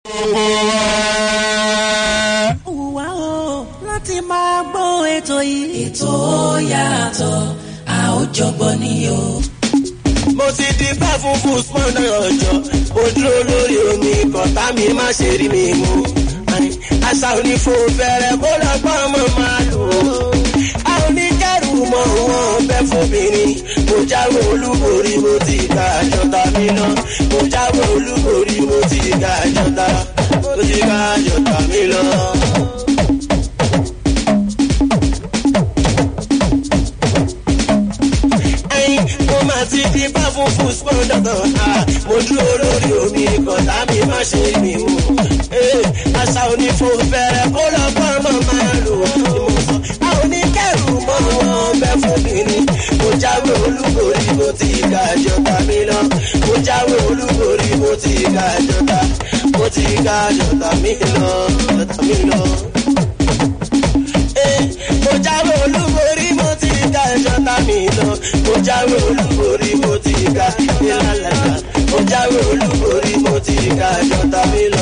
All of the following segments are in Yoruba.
wá o láti máa gbọ́ ètò yìí. ètò yàtọ̀ a ó jọgbọ́ ni o. mo ti di bá funfun spọ́nà ọjọ́ mo dúró lórí omi kọ̀tà mi má ṣe rí mi mú. àṣà onífò fẹ́rẹ̀ kó lọ gbọ́ ọmọ máa lò ó. a ò ní kẹ́rù mọ́ wọn bẹ́ fóbìnrin. mo jáwé olúborí mo ti ga àjọta mi lọ. mo jáwé olúborí mo ti ga àjọta mo ti ga àjọta mi lọ. ẹyin mo máa ti di bá funfun spọ́n dọ̀tọ̀ ha mo dúró lórí omi kọ̀tà mi má ṣe mi mú. Ee, àṣà onífò fẹ́rẹ̀ kó lọ bọ́ ọmọ máa lò ó ni mo sọ. a ò ní kẹ́rù mọ́ wọn bẹ́ fún mi ni. mo jáwé olúborí mo ti ga àjọta mi lọ. mo jáwé olúborí mo ti ga àjọta mo ti ga àjọta mi lọ. àjọta mi lọ mo jáwé olúborí mo ti ga ìjọta mi lọ mo jáwé olúborí mo ti ga ìlàlàlà mo jáwé olúborí mo ti ga ìjọta mi lọ.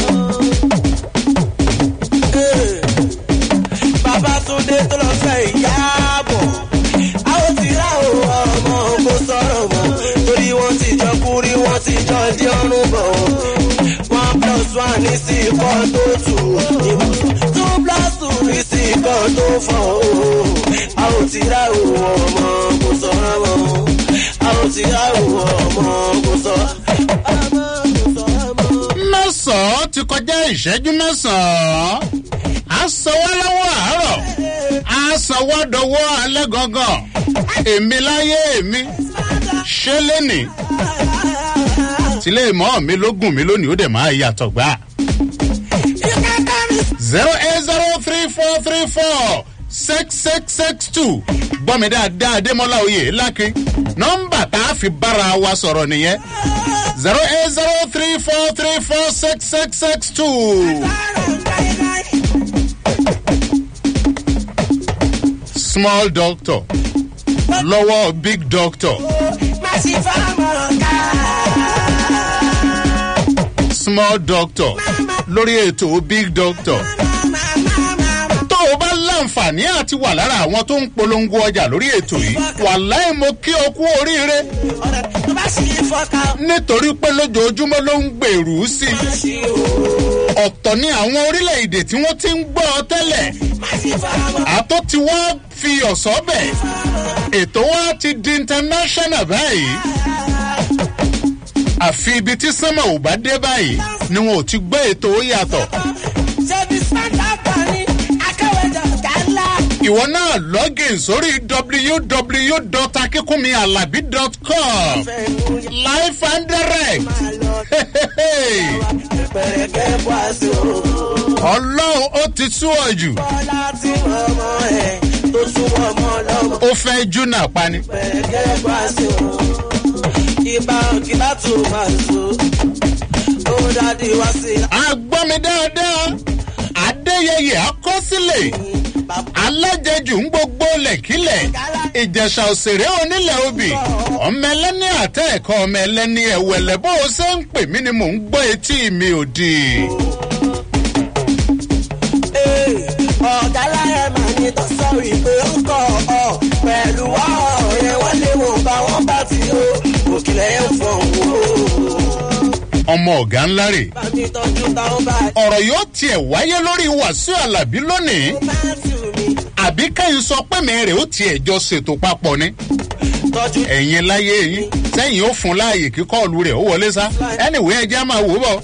babatunde tó lọ fẹ́ ìyáàbọ̀ a ó ti rá òun ọmọ kó sọ̀rọ̀ mọ́ torí wọ́n ti jọ kúrí wọ́n ti jọ di ọrùn bọ̀ one plus one ní sí ikọ́ tó tù two plus two ní sí ikọ́ tó fọ́ o a ó ti rá òun ọmọ kó sọ̀rọ̀ mọ́ a ó ti rá òun ọmọ kó sọ̀rọ̀ mọ́. mẹ́sàn-án ti kọjá ìṣẹ́jú mẹ́sàn-án a sanwó lọ́wọ́ àárọ̀ a sanwó dọwọ́ alẹ́ gangan èmi láyé èmi ṣé lẹ́nì tílé ìmọ̀ mi ló gùn mí lónìí ó dẹ̀ máa yàtọ̀ gbà. zero eight zero three four three four six six six two gbọ́mi dáadáa adémọ́lá oyè lákin nọ́mbà tá a fi bára wa sọ̀rọ̀ nìyẹn zero eight zero three four three four six six six two. small doctor lọ́wọ́ big doctor small doctor lórí ètò big doctor tó o bá láǹfààní àti wà lára àwọn tó ń polongo ọjà lórí ètò yìí wàláì mo kí o kú oríire nítorí pé lójoojúmọ́ ló ń gbèrú sí i ọ̀tọ̀ ni àwọn orílẹ̀-èdè tí wọ́n ti ń gbọ́ ọ tẹ́lẹ̀ àtó tí wọ́n fi ọ̀sọ́ bẹ̀ ètò wa ti di international báyìí àfi ibi tí sánmà ò bá dé báyìí ni wọn ò ti gbé ètò ó yàtọ̀. ìwọ náà login sórí www.akikunmialabi.com live and direct. ọlọ́run ó ti sú ọ jù. ó fẹ́ júnà pani. Ìbá kìlá tó máa so, ó dáadé wá sí i. a gbọ́ mi dáadáa adéyẹyẹ akọsílẹ̀ alájẹjù ń gbogbo lẹ̀kílẹ̀ ìjẹ̀ṣà òṣèré onílẹ̀ obì ọmọ ẹlẹ́ni àtẹ ẹ̀kọ́ ọmọ ẹlẹ́ni ẹ̀wẹ̀lẹ̀ bó o ṣe ń pè mí ni mò ń gbọ́ etí mi ò dì. ọ̀gá láyé máa ní tó sọ̀rọ̀ pé ó kọ̀ ọ́ pẹ̀lú ọ̀rẹ́ wọn lé wọn bá wọn bá ti ó òkìlẹ̀ ẹ̀ fọ̀hún o. ọmọ ọ̀gá ńlá rè bá mi tọ́jú táwọn bá ọ̀rọ̀ yóò tiẹ̀ wáyé lórí wàsíù alábí lónìí bá tù mí àbí kẹ́yìn sọ pé mẹ́rẹ̀ ó tiẹ̀ jọ ṣètò papọ̀ ni tọ́jú ẹ̀yin láyé yín sẹ́yìn ó fún láàyè kí kọ́ọ̀lù rẹ̀ ó wọlé sá ẹnìwé ẹjẹ́ á máa wò ó bọ̀.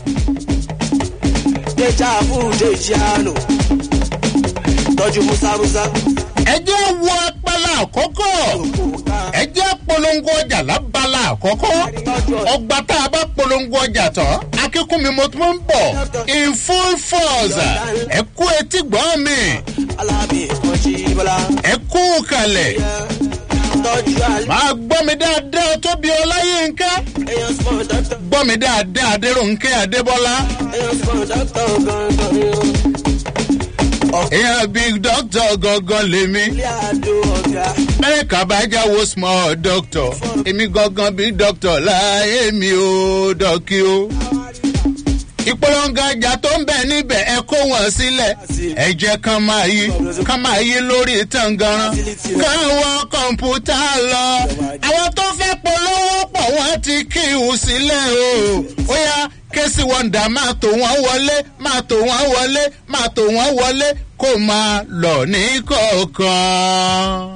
déjà fún dèjì àánú tọ́jú musa musa ẹ jẹ́ wo apala àkọ́kọ́ ẹ jẹ́ polongo ọjà lábala àkọ́kọ́ ọgbà tá a bá polongo ọjà tán akínkùnmi mo tún ń bọ̀ in full force ẹ kú etí gbọ́n mi alábì kọjí bọ́lá ẹ kú kalẹ̀ tọ́jú àlẹ́ máa gbọ́ mi dáadáa tóbi ọláyínká èèyàn small doctor gbọ́ mi dáadáa adéròǹkẹ́ adébọ́lá èèyàn small doctor gangan yóò èèyàn big doctor gangan lèmi ilé àdó ọ̀gá mẹ́ríkà bá jáwó small doctor èmi gangan big doctor láyé mi ò dọ́kí o. ìpolongo ọjà tó ń bẹ̀ níbẹ̀ ẹ kó wọn sílẹ̀ ẹ jẹ́ kán máa yí kán máa yí lórí tangaran kán wọ kọ̀ǹpútà lọ àwọn tó fẹ́ polówó pọ̀ wọ́n ti kíhù sílẹ̀ o ó yá kẹ́sì wọ́ndà máa tò wọ́n wọlé máa tò wọ́n wọlé máa tò wọ́n wọlé kó máa lọ ní kọ̀ọ̀kan.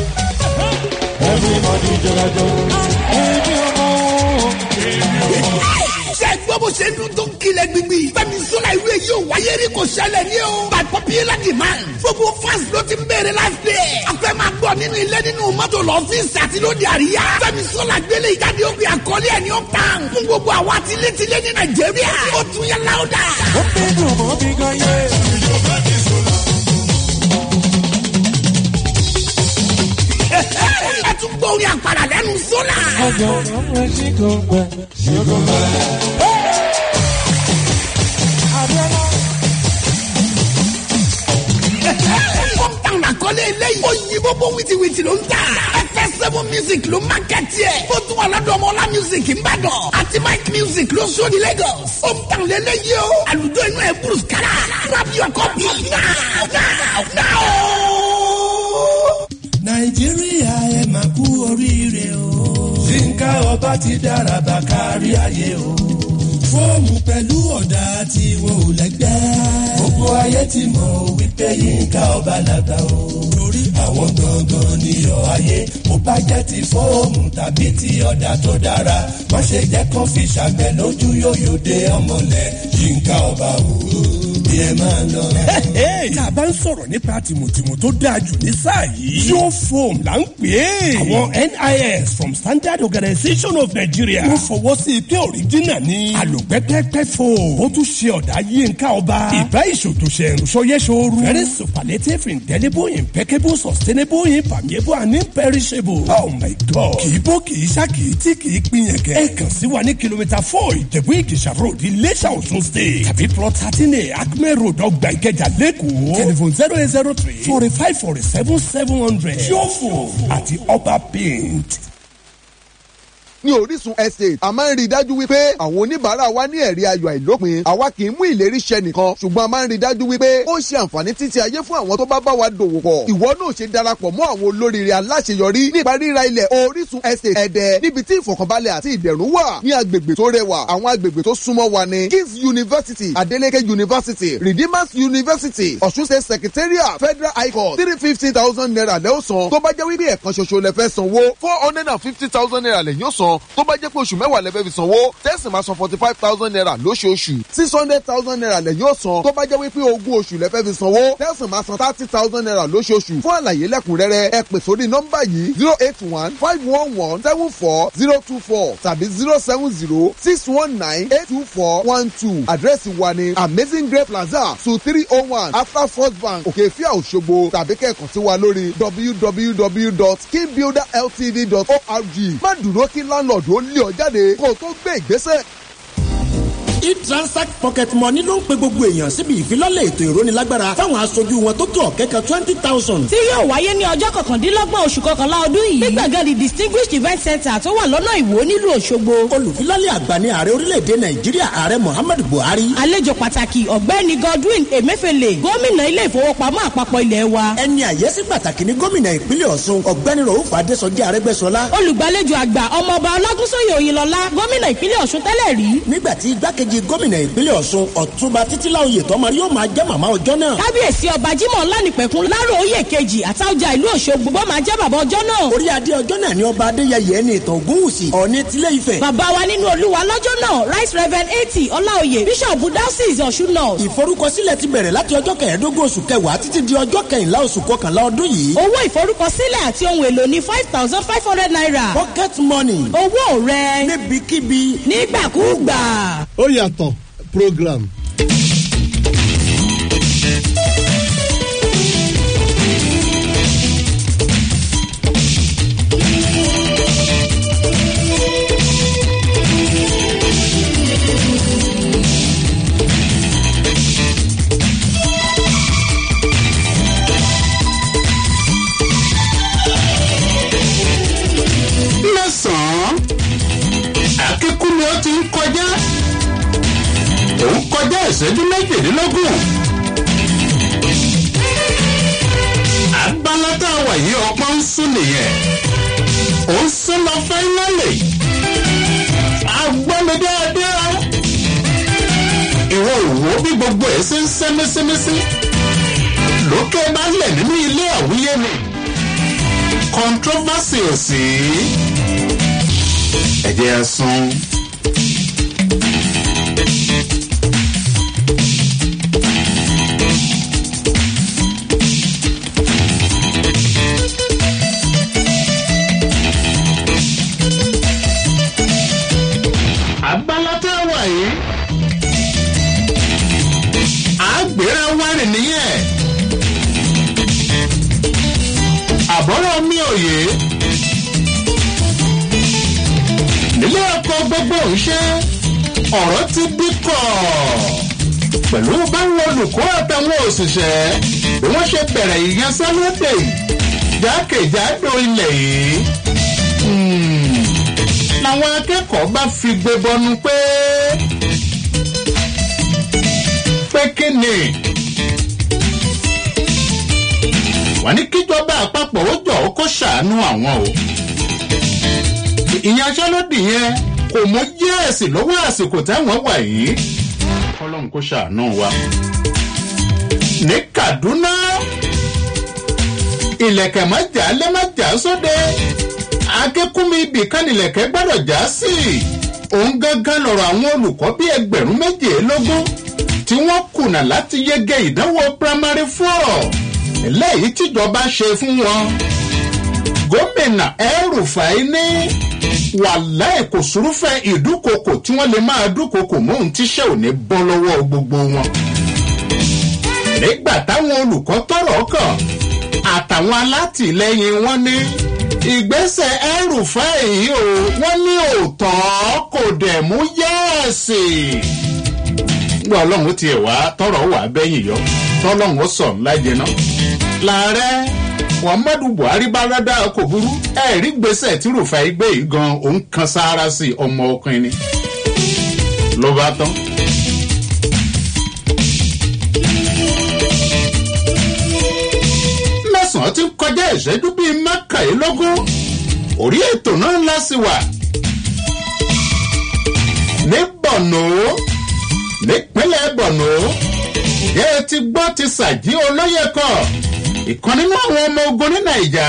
ṣe gbọ́ bó ṣe dún tó ń kilẹ̀ gbígbí. fẹ́mi sọ́la ìwé yìí ò wáyé rí kò ṣẹlẹ̀ ní o. by popular demand. gbogbo fans ló ti ń bèrè live day. a fẹ́ máa gbọ́ nínú ilé nínú mọ́tò lọ́fíìsì àti lóde àríyá. fẹ́mi sọ́la gbélé ìjáde ó fi àkọlé ẹ̀ ní ọ̀tàn. fún gbogbo àwa tilétilé ní nàìjíríà. ó tún yẹ láwùdà. ó pé dùn mọ́ mi gan yé. ẹ tún gbọ́ orin àpàrà lẹ́nu sọ́la. ọjọ́ ọmọ sí kan gbẹ. ṣùgbọ́n Adéọlá. Hometown àkọlé eléyìí. Ó yí bóbó wìtìwìtì ló ń tà. FS seven music ló mákẹ́tì ẹ̀. Ó tún wà lọ́dọ̀ ọmọlá music ńbàdàn. Àti Mike music ló sóni Lagos. Hometown lélẹ́yìí o. Àlùjọ inú ẹ̀ Bruce Kara. Grab your copy now now now. nàìjíríà ẹ máa kú oríire o. yínká ọba ti dára bá kárí ayé o. fóòmù pẹ̀lú ọ̀dà tí wọn ò lẹ́gbẹ́. gbogbo ayé ti mọ̀ wípé yínká ọba làgbà o. torí àwọn gangan níyọ̀ ayé bó bá jẹ́ ti fóòmù tàbí ti ọ̀dà tó dára. má ṣe jẹ́ kó fi ṣàgbẹ̀ lójú yóyò dé ọmọlẹ̀ yínká ọba o. bí ẹ máa lọ. tá a bá ń sọ̀rọ̀ nípa tìmùtìmù tó dáa jù ní sáà yìí. yóò foam là ń pè é. àwọn nis from standard organisation of nigeria. wọ́n fọwọ́ sí i pé òrìjínà ni. àlòpẹ́pẹ́pẹ́ foam. ó tún ṣe ọ̀dà yínká ọba. ìbá ìṣòtòṣe ìrùsọyẹ́sọ̀rù. very superlative indelible impeccable sustainable impermeable and imperishable. oh my god. kì í bó kì í ṣá kì í tí kì í pín yẹn kẹ́. ẹ kàn sí wa ní kìlómítà four ìjẹ̀bú ìgèsà road iléṣà ọ̀ṣun state. tàbí plot thirteen a acme road ọgbà ìkẹjà lẹ́kọ̀ọ́. telephone zero eight zero three forty five forty seven seven hundred. yóò àti ọba paint. ní orísun estate a máa ń rí i dájú wípé àwọn oníbàárà wa ní ẹ̀rí ayọ̀ àìlópin àwa kì í mú ìlérí ṣẹ nìkan ṣùgbọ́n a máa ń rí i dájú wípé ó ń ṣe àǹfààní títí ayé fún àwọn tó bá bá wa dòwò pọ̀ ìwọ náà ṣe darapọ̀ mọ́ àwọn olóríire aláṣeyọrí nípa ríra ilẹ̀ orísun estate ẹ̀dẹ̀ níbi tí ìfọ̀kànbalẹ̀ àti ìdẹ̀rùn wà ní agbègbè tó rẹwà àwọn agbègbè tó súnmọ́ wa ní kings university adeleke university redeemers university ọ̀ṣun state secretariat federal high court three fifty thousand naira lẹ́ọ̀sán tó bá jẹ́ wípé ẹ̀kan ṣoṣo lẹ fẹ́ sanwó four hundred and fifty thousand naira lẹ́yìn ó san tó bá jẹ́ pé oṣù mẹ́wàá lẹ fẹ́ fi sanwó tẹ́sí máa san forty five thousand naira lóṣooṣù six hundred thousand naira lẹ́yìn ó san tó bá jẹ́ wípé ogún oṣù lẹ fẹ́ fi sanwó tẹ́sí máa san thirty thousand naira lóṣooṣù fún àlàyé lẹ́kùnrẹ́rẹ́ ẹ pè sórí nọ́mbà yìí zero eight one five one one seven four zero two four tàbí zero seven zero six one nine eight two four one two àdírẹ́sì wa ni amazing grape plaza two three oh one after first bank òkèfíà òṣogbo tàbí kẹ́kọ̀ọ́ sí wa lórí www.kingbuilderltd.org má dúró kí láńlọ́ọ̀dù ó lé ọ jáde kó o tó gbé ìgbésẹ̀ e-transact pocket money ló ń pe gbogbo èèyàn síbi ìfilọ́lẹ̀ ètò ìrónilágbára fáwọn aṣojú wọn tó tó ọ̀kẹ́kẹ́ twenty thousand. tí yóò wáyé ní ọjọ́ kọkàndínlọ́gbọ̀n oṣù kọkànlá ọdún yìí. ní gbàgán the distinguished event center tó wà lọ́nà ìwò nílùú òṣogbo. olùfilọ́lẹ̀ àgbà ní ààrẹ orílẹ̀-èdè nàìjíríà ààrẹ muhammadu buhari. àlejò pàtàkì ọ̀gbẹ́ni godwin emefiele gómìnà ilé ìfowópamọ́ àpapọ̀ ilé wa. ẹni àyẹ́sí pàtàkì ní gómìnà ìpínlẹ̀ ọ̀ṣun ọ̀gbẹ́ni rọ̀húfà adésọjí arẹ́gbẹ́sọlá. olùgbàlejò àgbà ọmọọba ọlágúnsóyè òyìnlọlá gómìnà ìpínlẹ̀ ọ̀ṣun tẹ́lẹ̀ rí. nígbà tí igbákejì gómìnà ìpínlẹ̀ ọ̀ṣun ọ̀túnba títíláòyè tọ́mọ yóò máa jẹ́ màmá ọjọ́ náà. kábíyèsí ọba jimoh lánìpẹ̀kun lárò oyè kejì àtàwùjá ìlú òṣogbo bọ́ máa jẹ́ bàbá ọjọ́ náà. orí adé ọjọ́ náà ni ọba adéyẹyẹ ẹni ìtàn ògúnwùsì ọ̀ọ́ni tilé ifẹ̀. bàbá wa nínú olúwa lọ́jọ́ náà right reverend eighty ọláòyè bíṣọ̀bù diocese ọ̀ṣun north. ìforúkọsílẹ̀ ti bẹ̀rẹ̀ láti ọjọ́ kẹẹ̀ẹ́dógún oṣù kẹwàá títí di ọjọ́ kẹyìnlá oṣù kọkànlá ọdún yìí. owó ìforúkọsílẹ̀ àti ohun èlò ní five thousand five hundred naira. pocket money. owó rẹ níbikíbi nígbàkúùgbà. ó yàtọ̀ program. mẹ́sàn-án akíkúni ó ti ń kọjá òun ìṣẹ́jú méjìlélógún. agbala tá a wà yìí ọpọ́n ń sún nìyẹn ó ń sún lọ fáínálì agbọ́mi dáadáa ìwọ òwò bí gbogbo ẹ̀ ṣe ń sẹ́ mísímísí lókè bá lẹ̀ nínú ilé àwúyé ni controversy ò sí ẹ̀jẹ̀ ẹ̀sùn. abala tá a wà yìí àgbèrè wárì nìyẹn àbọ̀rọ̀ mi ò yé nílé ẹ̀kọ́ gbogbo ìṣe ọ̀rọ̀ ti dínkọ̀ pẹ̀lú báwọn olùkọ́ àtàwọn òṣìṣẹ́ bí wọ́n ṣe bẹ̀rẹ̀ ìyanṣẹ́lódì jákèjádò ilẹ̀ yìí Hmm. làwọn akẹ́kọ̀ọ́ bá fi gbé bọnu pé pé kí ni wọ́n ní kíjọba àpapọ̀ ó jọ̀ ó kó ṣàánú àwọn o ìyanṣẹ́lódì yẹn kò mú yẹ́ẹ̀sì lọ́wọ́ àsìkò táwọn wà yìí kọ́lọ́n kó ṣàánú wa ní kaduna ilẹ̀kẹ̀ má jà lé má jà sóde akẹ́kùnmi ibì kan ilẹ̀kẹ̀ gbọ́dọ̀ já sí òun gángan lọ̀rọ̀ àwọn olùkọ́ bíi ẹgbẹ̀rún méjìlélógún tí wọ́n kùnà láti yege ìdánwò primary four eléyìí tíjọba ṣe fún wọn gómìnà El-Rufai ní wàláì kò sùrùfẹ́ ìdúkokò tí wọ́n lè máa dúkokò mọ́hún tíṣẹ́ ò ní bọ́ lọ́wọ́ gbogbo wọn. nígbà táwọn olùkọ́ tọrọ kàn àtàwọn alátìlẹyìn wọn ní ìgbésẹ̀ El-Rufai yìí o wọ́n ní òótọ́ kò dẹ̀ mú yẹ́ẹ̀sì. gbọ́ ọlọ́run tiẹ̀ wá tọrọ wà bẹ́yìn yọ tọ́lọ́run ó sọ̀ ńlá jẹ náà. làárẹ̀ muhammadu buhari bá rádá kò burú ẹ̀rí gbèsè tí rufai gbé yìí gan òun kan sára sí ọmọ ọkùnrin ni ló bá tán. mẹ́sàn-án ti kọjá ìṣẹ́jú bíi mẹ́kànlélógún orí ètò náà ńlá sí wà ní bọ̀nù nípínlẹ̀ bọ̀nù yẹ́ ẹ ti gbọ́ ti sàjí olóyè kan ìkan nínú àwọn ọmọ ogun ní nàìjà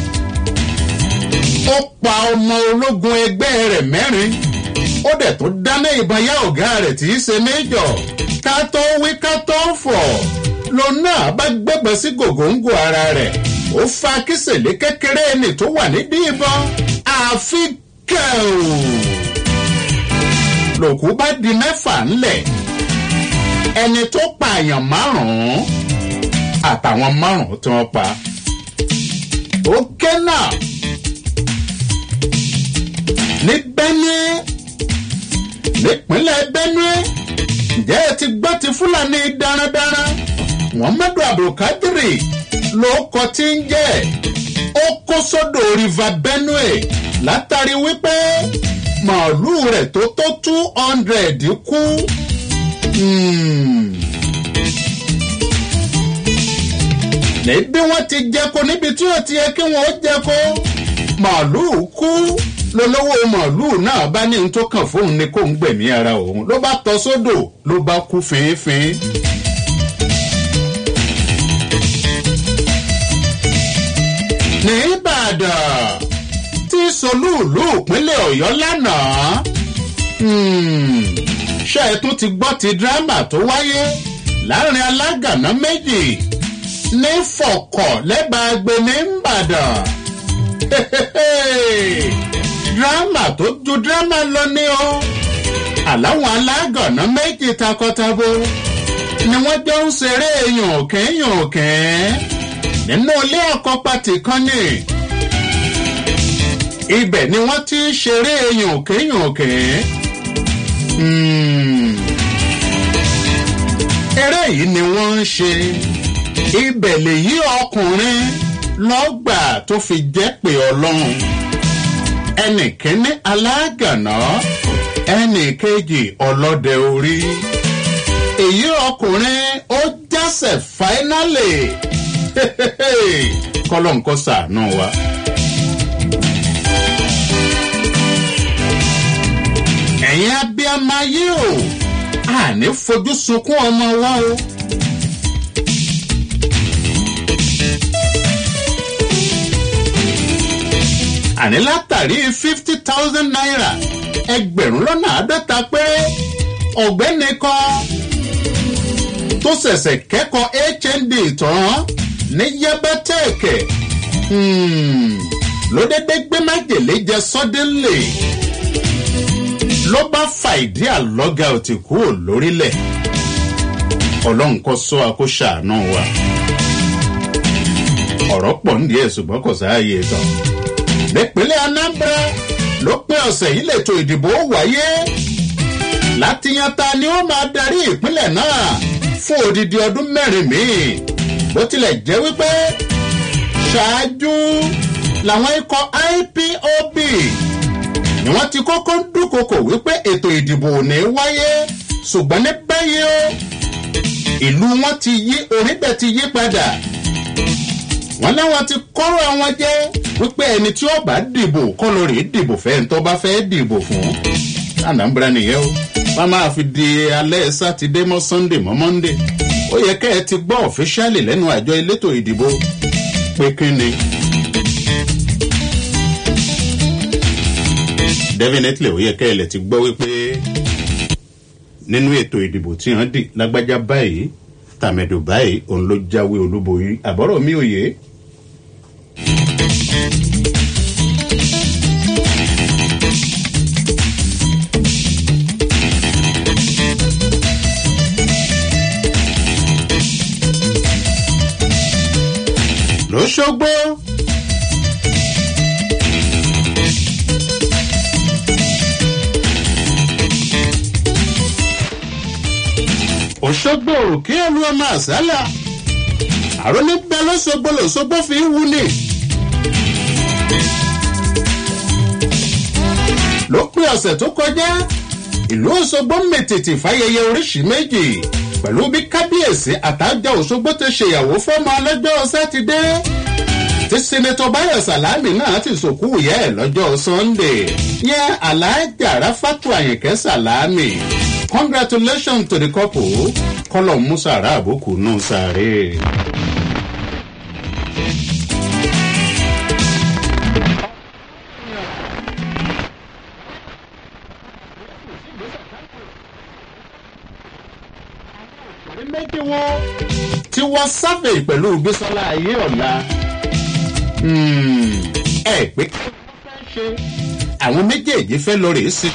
ó pa ọmọ ológun ẹgbẹ́ rẹ̀ mẹ́rin ó dẹ̀ tó dáná ìbọn yá ọ̀gá rẹ̀ tí í ṣe méjọ̀ ká tó wí ká tó fọ̀ lòun náà bá gbẹ́bọ̀ sí gògóńgò ara rẹ̀ ó fa kísèlé kékeré ẹni tó wà nídìí ìbọn àfi kẹ́ò lòkú bá di mẹ́fà ńlẹ̀ ẹni tó pààyàn márùn-ún àtàwọn márùn-ún tí wọ́n pa. ó ké náà ní benue nípínlẹ̀ benue ǹjẹ́ ẹ ti gbọ́ ti fúlàní darandaran muhammadu abdulkadiri ló kọ tí ń jẹ́ ó kó sódò river benue látàrí wípé màálùú rẹ̀ tó tó two hundred kú. Hmm. níbi wọn ti jẹko níbi tí ó ti yẹ kí wọn ó jẹko màálùú kú lolówó màálùú náà bá ní n tó kàn fóun ni kó ń gbẹ̀mí ara òun ló bá tọ́ sódò ló bá kú fínfín. ní ìbàdàn tí solúùlù ìpínlẹ̀ ọ̀yọ́ lánàá ṣe é tún ti gbọ́ ti dírámà tó wáyé láàrin alágànná méjì ní fọ̀kọ̀ lẹ́bàágbé ní ìbàdàn. dírámà tó ju dírámà lọ ní o. àláwọn alágànná méjì takọtabo ni wọ́n jọ ń ṣeré yòókè yòókè nínú ilé ọkọ̀ pàtì kan ní. ibẹ̀ ni wọ́n ti ń ṣeré yòókè yòókè. eré yìí ni wọ́n ń ṣe ibẹ̀ lèyí ọkùnrin lọ́gbà tó fi jẹ́ pé ọlọ́run ẹnì kíní alágànná ẹnì kejì ọlọ́dẹ orí èyí ọkùnrin ó jásẹ̀ fáínálì kọ́lọ́ nǹkan sàánú wa. ẹ̀yin abiyamọ ayé o àní fojú sunkún ọmọ wa o. àní látàrí fifty thousand naira ẹgbẹ̀rún lọ́nà àádọ́ta pé ọ̀gbẹ́ni kan tó ṣẹ̀ṣẹ̀ kẹ́kọ̀ọ́ hnd tán ní yẹ́bẹ́tẹ̀ẹ̀kẹ̀ ló dédé gbé májèlé jẹ sọ́dẹ́lẹ̀ ló bá fa ìdí àlọ́gà òtí kúrò lórílẹ̀ ọlọ́run kọ́ sọ àkóṣàánú wa ọ̀rọ̀ pọ̀ ń díẹ̀ ṣùgbọ́n kò sáàyè tán nípínlẹ̀ anambra ló pé ọ̀sẹ̀ yìí lètò ìdìbò wáyé láti yan ta ni ó máa darí ìpínlẹ̀ náà fún odidi ọdún mẹ́rin míì bó tilẹ̀ jẹ́ wípé ṣáájú làwọn ikọ̀ ipob ni wọ́n ti kọ́kọ́ ń dúnkokò wípé ètò ìdìbò ò ní wáyé ṣùgbọ́n ní báyìí o ìlú wọn ti yí oríbẹ̀ ti yí padà wọn láwọn ti kọ́rọ̀ àwọn jẹ́ wípé ẹni tí ó bá dìbò kọ́ lórí dìbò fẹ́ ń tọ́ bá fẹ́ dìbò fún anambra nìyẹn o wọn máa fi di alẹ́ sátidé mọ́ sunday mọ́ monday ó yẹ kẹ́ ẹ ti gbọ́ ọ̀fíṣálì lẹ́nu àjọ elétò ìdìbò pé kí ni. definitely ó yẹ kẹ́ ẹ lè ti gbọ́ wípé nínú ètò ìdìbò tí wọ́n dì lágbájá báyìí tàmẹ̀dù báyìí òun ló jáwé olúborí àbọ̀rọ̀ mi ò yé. lọ́sọ̀gbọ́. òṣogbo òkè ẹlú ọmọ àṣálà àrùn níbẹ lọsọgbọ lọsọgbọ fi ń wú ni. lópin ọ̀sẹ̀ tó kọjá ìlú òṣogbo mètètè fáyẹyẹ oríṣìí méjì pẹ̀lú bí kábíyèsí àtàjà òṣogbo ti ṣèyàwó fọ́mọ ọlọ́jọ́ sátidé tí sinetọ báyọ̀ sàlámì náà ti sòkú ìyá ẹ̀ lọ́jọ́ sunday yẹn aláàjà ráfàtú àyìnkẹ́ sàlámì congratulations to the couple kọlọ musa aráàbòkù nù sáré. méjì wọn tí wọ́n sáfè pẹ̀lú bísọ́lá ayé ọ̀la ẹ pé kí wọ́n fẹ́ ṣe àwọn méjèèjì fẹ́ lọ rèé sí.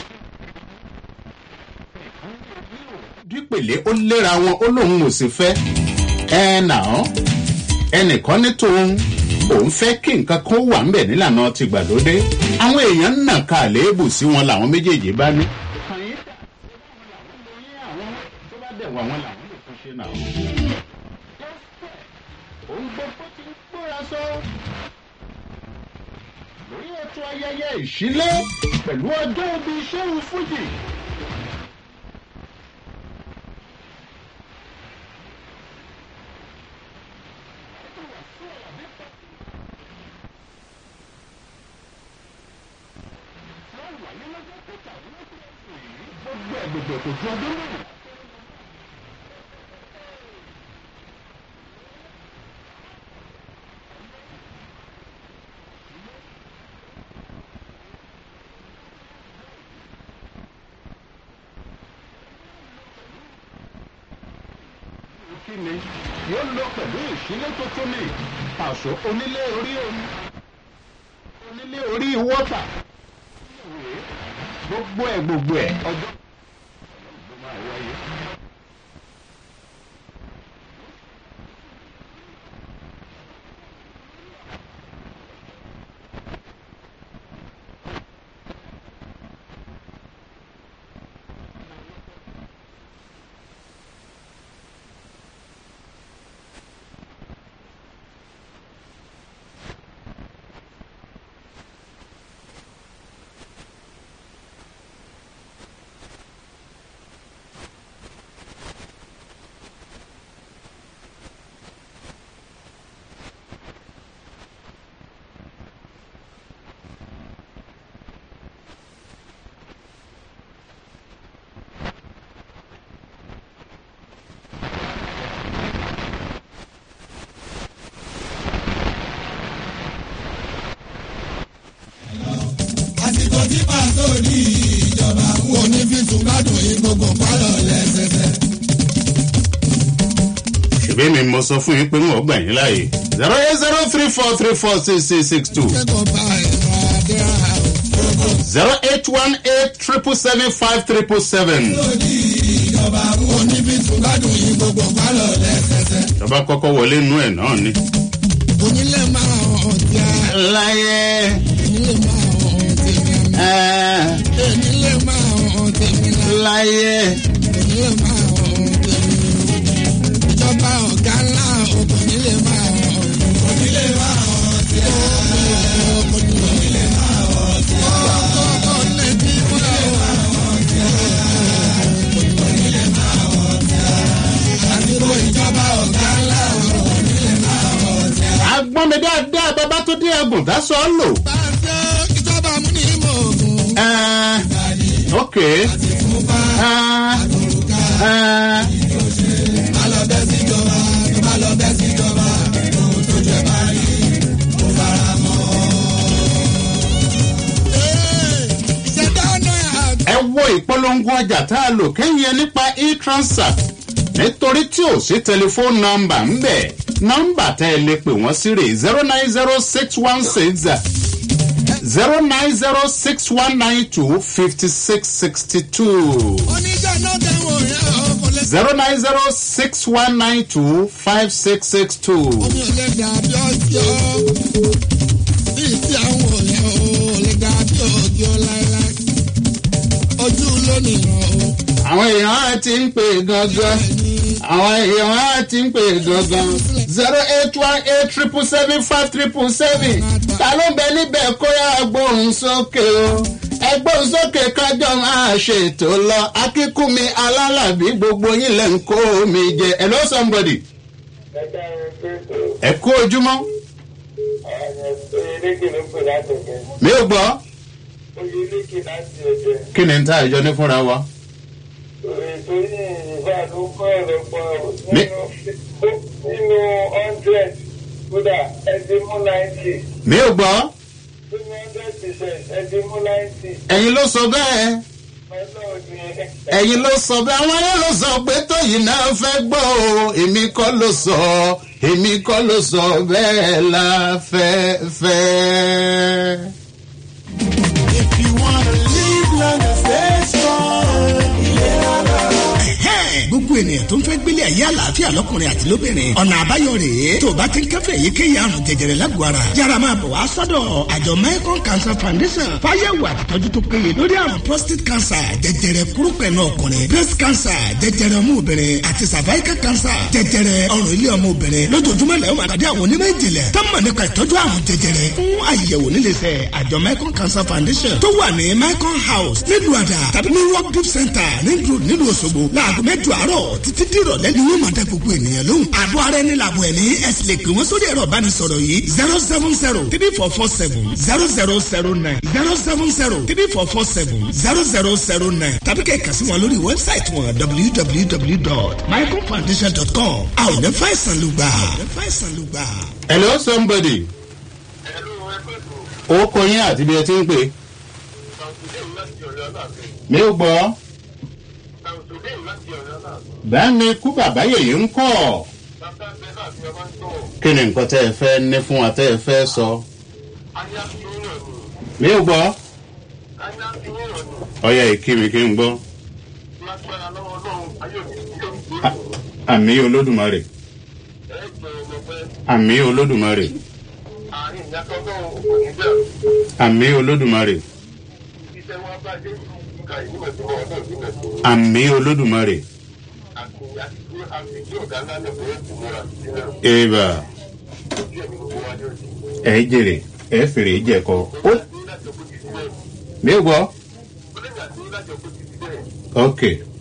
dípèlé ó léra wọn ó lóun ò sì fẹ́ ẹ nà án ẹnìkan ní tòun òun fẹ́ kí nǹkan kan wà ń bẹ̀ nílànà ti gbàlódé àwọn èèyàn ń nà ká àléébù sí wọn làwọn méjèèjì bá ní. òun gbogbo ti ń gbóra sọ lórí ètò ayẹyẹ ìṣílẹ pẹ̀lú ọjọ́ ibi iṣẹ́ fújì. gbogbo ẹgbẹgbẹ kò ju ọdún náà. kíni yóò lọ pẹ̀lú ìṣílẹ̀ tuntun ní pàṣọ onílé orí omi onílé orí wọ́tà gbogbo ẹ̀ gbogbo ẹ̀ ọjọ́. tún gbádùn yín gbogbo pálọ̀ lẹ́sẹsẹ. ṣèbí mi mo sọ fún yín pé wọn ò gbà yín láàyè zero eight zero three four three four six six six two kẹ́kọ̀ọ́ bá ẹ̀rọ adéra gbogbo zero eight one eight triple seven five triple seven. lòdì ìjọba oníbi tún gbádùn yín gbogbo pálọ̀ lẹ́sẹsẹ. ìjọba kọ́kọ́ wọlé nú ẹ̀ náà ni. onílé máa hàn tí a láyé onílé máa hàn tèmi àmì. onílé máa hàn tèmi náà. láyé onílé máa hàn tèmi. ìjọba ọ̀gá ńlá ọkọ̀ nílé máa hàn. onílé máa hàn tí a. onílé máa hàn tí a. ọkọ̀ nẹ́bí máa hàn tí a. onílé máa hàn tí a. àdúgbò ìjọba ọ̀gá ńlá onílé máa hàn tí a. agbọ́n mi dáadáa bàbá tó dé ẹgùn tá sọ ọ́ lò. bá a ṣe ìjọba mú ní ìmọ̀ ògùn. Ẹ́ẹ́, ok. Ẹ́ẹ́, ẹ́ẹ́, ẹ wo ìpolongo ọjà tá a lò kẹ́yìn ẹ nípa e-transfer nítorí tí ò sí tẹlifóònù nọmbà ń bẹ̀ nọmbà tẹ́ ẹ lè pè wọ́n sí rè zero nine zero six one six zero nine zero six one nine two fifty six sixty two oníṣẹ́ náà tẹ̀wọ̀n yẹn ọkọ̀ lẹ́sẹ̀. zero nine zero six one nine two five six six two. omi ò lè dàbí ọjọ́ bí tí àwọn òyìn ò lè dàbí ọjọ́ láéláé ojú lónìí ràn ó. àwọn èèyàn á ti ń pè gangan àwọn èèyàn á ti ń pè gangan zero eight one eight triple seven five triple seven ta ló ń bẹ níbẹ̀ kó yá gbóhùn sókè o ẹgbọ́n sókè kájọ máa ṣètò lọ akínkùnmi alálàbí gbogbo yín lẹ́ ń kó mi jẹ hello somebody ẹ kú ojúmọ́ mi ò gbọ́ kí ni n ta ìjọ ní fúnra wa. Mi- nínú hundred kódà ẹdín mú ninety mi ò gbọ́ nínú hundred percent ẹdín mú ninety ẹ̀yin ló sọ bẹ́ẹ̀. ọlọ́run ni ẹ̀yin ló sọ bẹ́ẹ̀ àwọn ayé ló sọ pé tóyìn náà fẹ́ gbọ́ o èmi kọ́ ló sọ èmi kọ́ ló sọ bẹ́ẹ̀ la fẹ́ fẹ́. if you wanna live long and stay strong. gbogbo ènìyàn tó ń fẹ́ gbélé ayé àlàáfíà lọ́kùnrin àti lóbìnrin ọ̀nà àbáyọ rèé tó o bá ti ń kẹ́fẹ́ èyíkéyìí àrùn jẹjẹrẹ lágọ̀ọ́ ara yára máa bọ̀ wá sọ́dọ̀ àjọ mecon cancer foundation fáyẹ̀wò àtìtọ́jú tó péye lórí àrùn prostate cancer jẹjẹrẹ kúrúpẹ̀nù ọkùnrin breast cancer jẹjẹrẹ ọmọ obìnrin àti cervical cancer jẹjẹrẹ ọrùn ilé ọmọ obìnrin lójoojúmọ́ lẹ́yìn máa pàdé àwọn onímọ̀ ìjìnlẹ̀ tó mọ̀ nípa ìtọ́jú àrùn jẹjẹrẹ fún àyẹ̀wò níléeṣẹ́ àjọ mecon cancer foundation tó wà ní mecon house nílùú àdà tàbí ní rock deep center nílùú nílùú òṣogbo láago mẹ́jọ àárọ̀ títí dìrọ̀lẹ́ ni wọ́n máa dá gbogbo ènìyàn lóhùn. àbọ̀ ara ẹni làbọ̀ ẹni ẹ sì lè pè wọ́n sórí ẹ̀rọ ìbánisọ̀rọ̀ yìí zero seven zero three four four seven zero zero zero nine zero seven zero three four four seven zero zero zero nine tàbí kẹ́ ẹ̀ kà sí wọn lórí wẹ́bsáìtì wọn www.mycomfoundation.com a ò ní fàìsàn lùgbà. fàìsàn lùgbà. hello somebody ó kọ yín àti bí ẹ ti ń pè. mi ò gbọ́. bẹ́ẹ̀ni kú bàbá yèyé ń kọ́. kí ni nǹkan tẹ́ ẹ fẹ́ ní fún wa tẹ́ ẹ fẹ́ sọ. mi ò gbọ́. ọyá ìkíni kí n gbọ́. À- àmì olódùmarè. àmì olódùmarè. àmì olódùmarè. àmì olódùmarè. eba ẹ jèrè ẹ fèrè jẹkọ ó mi ò gbọ́. ok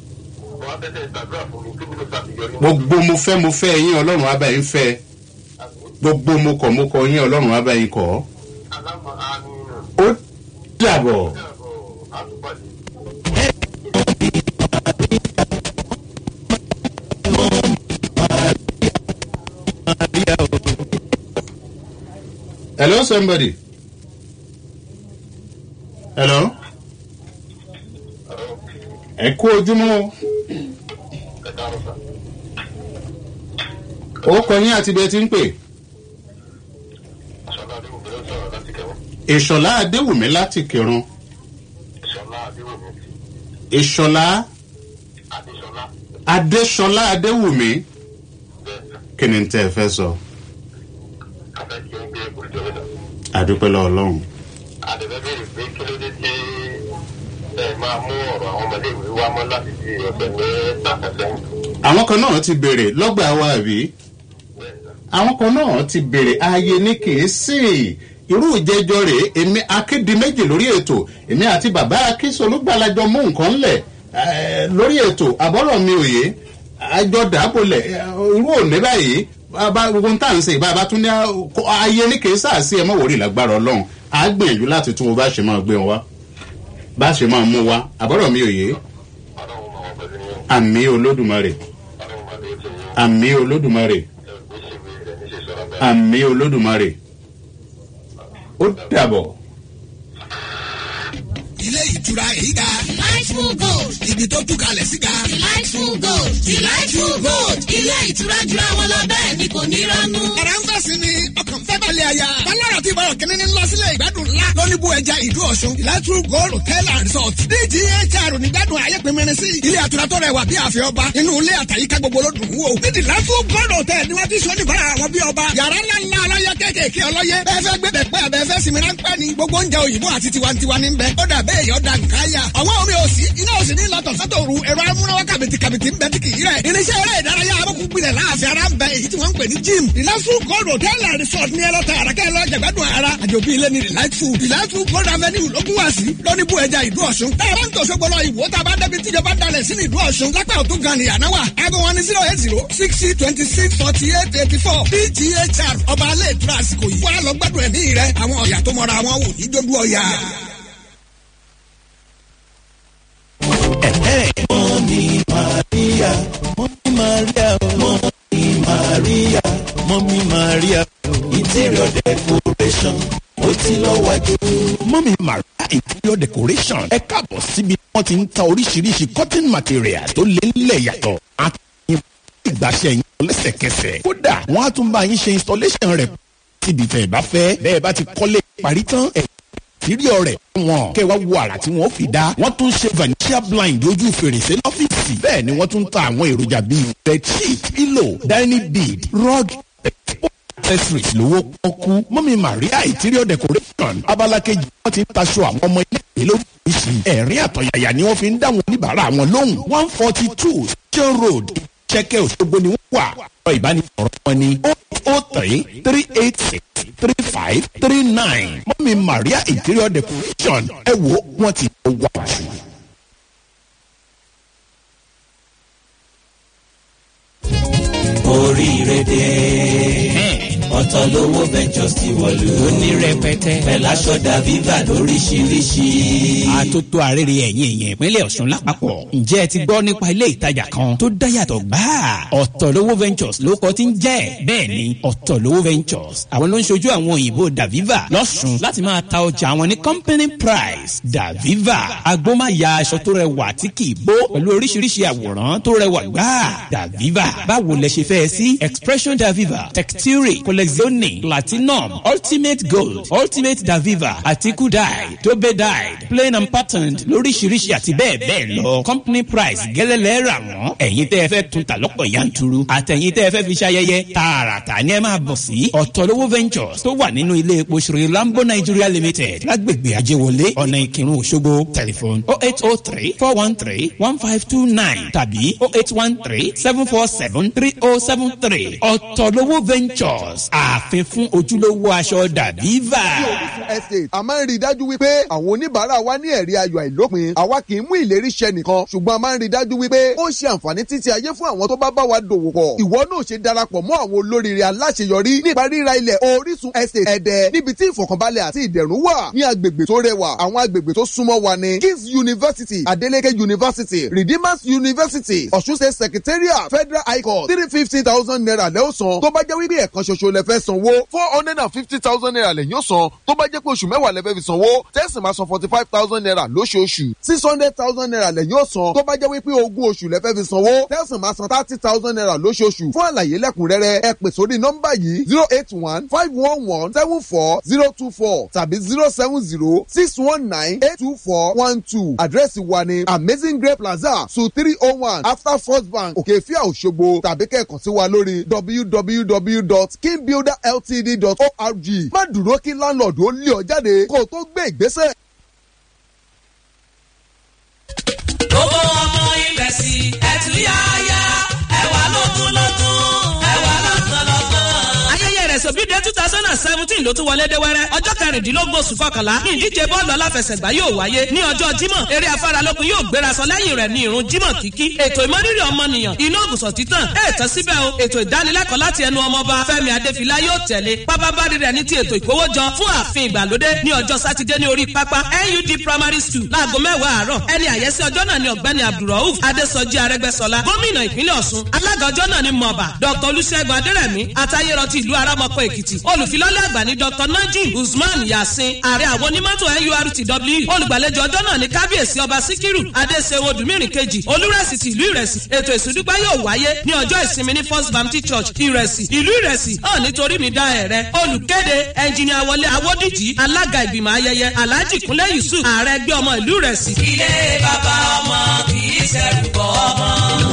gbogbo mo fẹ́ mo fẹ́ yín ọlọ́run abáyín fẹ́ gbogbo mo kọ̀ mo kọ̀ yín ọlọ́run abáyín kọ̀ ó dàbọ̀. hello somebody. hello. ẹ kú ojúmọ́ o. ó kọ yín àti bẹ́ẹ̀ ti ń pè. ìṣọ̀lá adéwùmí láti kírun. ìṣọ̀lá adéṣọlá adéwùmí. kí ni tẹ́ ẹ fẹ́ sọ. àdúpẹ́ lọ́wọ́ ọlọ́run. àdìbẹ́bẹ̀rẹ̀ pé kí ló dé tí ẹ máa mú ọ̀rọ̀ àwọn ọmọléèwé wá mọ́ láti di ọ̀sẹ̀ mẹ́ta sẹ́yìn. àwọn kan náà ti béèrè lọ́gbà wa àbí àwọn kan náà ti béèrè ààyè ní kìí sí irú ìjẹjọ rè èmi akéde méjì lórí ètò èmi àti bàbá akísolúgbàlájọ mú nǹkan ńlẹ̀ eh, lórí ètò àbọ̀rọ̀ mi òye àjọ dàbòlẹ̀ eh, irú òní báyìí bàbá gbogbo ń tà ń sè bàbá tún ní ààyè ní kìí sáàsì ẹ mọ̀ wòrí lágbára ọlọ́run á gbìyànjú láti tún wo bá ṣe máa gbé wọn wá bá ṣe máa mú wa àbọ̀rọ̀ mi òye àmì olódùmarè àmì olódùmarè àmì olódùmarè ó dàbọ̀. ilé ìtura èyí ga. delightful gold. ibi tó tú kalẹ̀ sí ga. delightful gold. delightful gold. ilé ìtura jura wọn lọ bẹ́ẹ̀ ni kò ní ránú. ẹ̀rọ ń fẹ̀sìn ni ọkàn fẹ́ balẹ̀ àyà. balọ̀rọ̀ tí ìbọ̀rọ̀ kìnínní ní lọ sílẹ̀ ìgbádùn ńlá. lóníbù ẹja ìlú ọ̀ṣun. delightful gold hotel and resort. dghr nígbàdùn ayé pinmirin sí. ilé àtura tó rẹwà bí àfẹ́ ọba. inú ilé àtàyíká gbogbo ló dùn wò. ní delightful gold hotel ni wọ́n ti sọ níbàrà àwọn bí ọba. yàrá ńlá ńlá ọlọ́yẹ kéékèèké ọlọ́yẹ. bẹ́ẹ̀ fẹ́ gbé bẹ̀ pẹ́ àbẹ́ fẹ́ sinmi ráńpẹ́ ni. gbogbo oúnjẹ òyìnbó àti tiwantiwa ní bẹ. ó dà bẹ́ẹ̀ yọ̀ dà nkáyà. ọ̀wọ́n omi ò sí iná ò sì ní lọ́tọ̀ sátòru ẹ̀rọ amúnáwá kàbìtì kàbìtì ń bẹ tí kì í rẹ̀. irinṣẹ́ eré ìdárayá abọ́kú gbilẹ̀ láàfin ara ń bẹ èyí tí wọ́n ń pè ní gym. ìlàsùn gold hotel and resort ní ẹlọ́ta àràkẹ́ lọ jẹ̀gbádùn ara. àjòbí ilé ni delightful. delightful gold avenue lógún wá sí. lóní bú ẹja ìlú ọ̀ṣun. táyà ń tòṣó gbọ́dọ̀ ìwò tá a bá débi tíjọba dalẹ̀ sí ní ìlú ọ̀ṣun. lápá òtún gan ni àná wà. aago wọn ni zero eight zero sixty twenty six forty eight eighty four. dghr ọba alẹ́ ìtura àsìkò yìí. wàá lọ gbádùn ẹ̀mí rẹ. àwọn ọ̀yà tó mọra wọn wò ní dójú ọ̀yà. mọ́mí maria mọ́mí maria mọ́mí maria mọ́mí maria interior decoration ó ti lọ wájú. mọ́mí maria interior decoration ẹ káàbọ̀ síbi wọ́n ti ń ta oríṣiríṣi cotton material tó lé nílẹ̀ yàtọ̀ àtìyìn ìgbàṣẹ yín lẹ́sẹ̀kẹsẹ̀ kódà wọ́n á tún bá yín ṣe installation rẹ̀ síbi tẹ̀ bá fẹ́ bẹ́ẹ̀ bá ti kọ́lé parí tán ẹ̀ ìrírí rẹ̀ wọn kẹ́ wá wo àrà tí wọ́n fi dá wọ́n tún ṣe vanishia blind ojú fèrèsé lọ́fíìsì bẹ́ẹ̀ ni wọ́n tún ta àwọn èròjà bíi bedsheet pillow dining bead rug accessories lówó pọ́kú mọ́mí maria interior decoration abala kejì wọ́n ti ń taṣọ àwọn ọmọ ilé ìwé lóríṣiríṣi ẹ̀rín àtọ̀yàyà ni wọ́n fi ń dáwọn oníbàárà wọn lóhùn one forty two station road ṣẹ́kẹ́ òṣogbo ni wọ́n wà ọ̀rọ̀ ìbánisọ̀rọ̀ wọn ni o three three eight six three five three nine mọ́mí maria interior decoration ẹ wo wọ́n ti wà jù. oríire dé. ọ̀tọ̀ lówó ventures ti wọ̀lú. ó ní rẹpẹtẹ. pẹ̀lú aṣọ dàbíbà lóríṣiríṣi. àtótó àrèrè ẹ̀yìn èèyàn ìpínlẹ̀ ọ̀sùn lápapọ̀. ǹjẹ́ ẹ ti gbọ́ nípa ilé ìtajà kan tó dáyàtọ̀ gbáà? ọ̀tọ̀ lówó ventures ló kọ́ ti ń jẹ́. bẹ́ẹ̀ ni ọ̀tọ̀ lówó ventures àwọn ló ń ṣojú àwọn òyìnbó daviva lọ́sùn láti máa ta ọjà àwọn ní company price daviva agbómáya aṣọ tó rẹwà tí kì í bó pẹ̀lú oríṣiríṣi àwòrán tó rẹwà gbáà daviva báwo lẹ ṣe fẹ́ sí expression daviva texture collezione platinum ultimate gold ultimate daviva àti kudai tobe dyed plain and patterned lóríṣiríṣi àti bẹ́ẹ̀ bẹ́ẹ̀ lọ company price gẹ́lẹ́lẹ́ rà wọ́n ẹ̀yin tẹ́ ẹ fẹ́ tún ta lọ́pọ̀ yanturu àtẹ̀yin tẹ́ ẹ fẹ́ fi ṣayẹyẹ tààràtà ni ẹ máa bọ̀ sí ọ̀tọ̀lówó ventures tó wà nínú ilé epo sri lambo nigeria limited lágbègbè ajéwọlé ọ̀nà ìkírun òṣogbo tẹlifon oh eight oh three four one three one five two nine tàbí oh eight one three seven four seven three oh seven three ọ̀tọ̀lówó ventures ààfin fún ojúlówó aṣọ dàbíva. estate a máa ń rí i dájú wípé àwọn oníbàárà wa ní ẹ̀rí ayọ̀ àìlópin àwa kì í mú ìlérí ṣẹ nìkan ṣùgbọ́n a máa ń rí i dájú wípé ó ṣe àǹfààní títí ayé fún àwọn tó bá bá wa dòwò pọ̀ ìwọ náà ṣe darapọ̀ mọ́ àwọn olóríire aláṣeyọrí nípa ríra ilẹ̀ orísun estate ẹ̀dẹ̀ níbi tí ìfọ̀kànbalẹ̀ àti ìdẹ̀rùn wà ní agbègbè tó rẹwà àwọn agbègbè tó súnmọ́ wa ní kings university adeleke university redeemers university ọ̀ṣun state secretariat federal high court three fifty thousand naira lẹ́ọ̀sán tó bá jẹ́ wípé ẹ̀kan ṣoṣo lẹ fẹ́ sanwó four hundred and fifty thousand naira lẹ́yìn ó san tó bá jẹ́ pé oṣù mẹ́wàá lẹ́fẹ́ fi sanwó tẹ́sí máa san forty five thousand naira lóṣooṣù six hundred thousand naira lẹ́yìn ó san tó bá jẹ́ wípé ogún oṣù lẹ́fẹ́ fi sanwó tẹ́sí máa san thirty thousand naira lóṣooṣù fún àlàyé lẹ́kùnrẹ́rẹ́ ẹ pè sórí nọ́mbà yìí zero eight one five one one seven four zero two four tàbí zero seven zero six one nine eight two four one two àdírẹ́sì wa ni amazing grape plaza su three oh one after first bank òkèfíà òṣogbo tàbí kẹ́ẹ̀kan sí wa lórí www.kingbuilderltd.org má dúró kí láńlọ́ọ̀dù ó lé ọ jáde kó o tó gbé ìgbésẹ̀. gbogbo ọmọ ìrẹsì ẹtúyáyá ẹwà lógún lógún ẹwà lọ́gbọ̀n lọ́gbọ̀n. ayẹyẹ ìrẹsì òbíde two thousand and seventeen ló tún wọlé dé wẹ́rẹ́ ọjọ́ kẹrìndínlógún oṣù kọkànlá ní ìdíje bọ́ọ̀lù aláfẹsẹ̀gbá yóò wáyé ní ọjọ́ jímọ̀ eré afáralókun yóò gbéraṣọ lẹ́yìn rẹ̀ ní irun jímọ̀ kíkí ètò ìmọ̀rírì ọmọnìyàn iná ògùsọ̀ títàn ẹ̀ tán síbẹ̀ o ètò ìdánilẹ́kọ̀ọ́ láti ẹnu ọmọọba fẹ́mi adéfilá yóò tẹ̀lé pápábárí rẹ̀ ní ti ètò ìkówójọ fún ààfin ìgbàlódé ní ọjọ́ sátidé ní orí pápá nud primary school láago mẹ́wàá àárọ̀ ẹni àyẹ́sí ọjọ́ náà ni ọ̀gbẹ́ni abdulrauf adésọjí arẹ́gbẹ́sọlá gómìnà ìpínlẹ̀ ọ̀ṣun alága ọjọ́ náà ni mọ̀ọ́bà dr olùṣègùn adérẹ̀mí àtayérọtì ìlú arámọkọ èkìtì olùfilọ́lẹ̀ àgbà ní dr najim usman yasin ààrẹ àwọn onímọ́tò nurtw olùgbàlejò ọjọ́ náà ní kábíyèsí ọba síkírù adéṣewo dùmírin kejì olúrẹ̀sì ti ìlú ìrẹsì ètò ìsúndúgbà yóò wáyé ní ọjọ́ ìsinmi ní first baptist church ìrẹsì ìlú ìrẹsì hàn nítorí mi dá ẹ̀rẹ́ olùkéde ẹnjìnìà wọlé awódìjì alága ìgbìmọ̀ ayẹyẹ alhaji kúnlẹ̀ yusuf ààrẹ ẹgbẹ́ ọmọ ìlú ìrẹsì. ilé bàbá ọmọ kì í ṣẹ̀rù bọ́ ọmọ.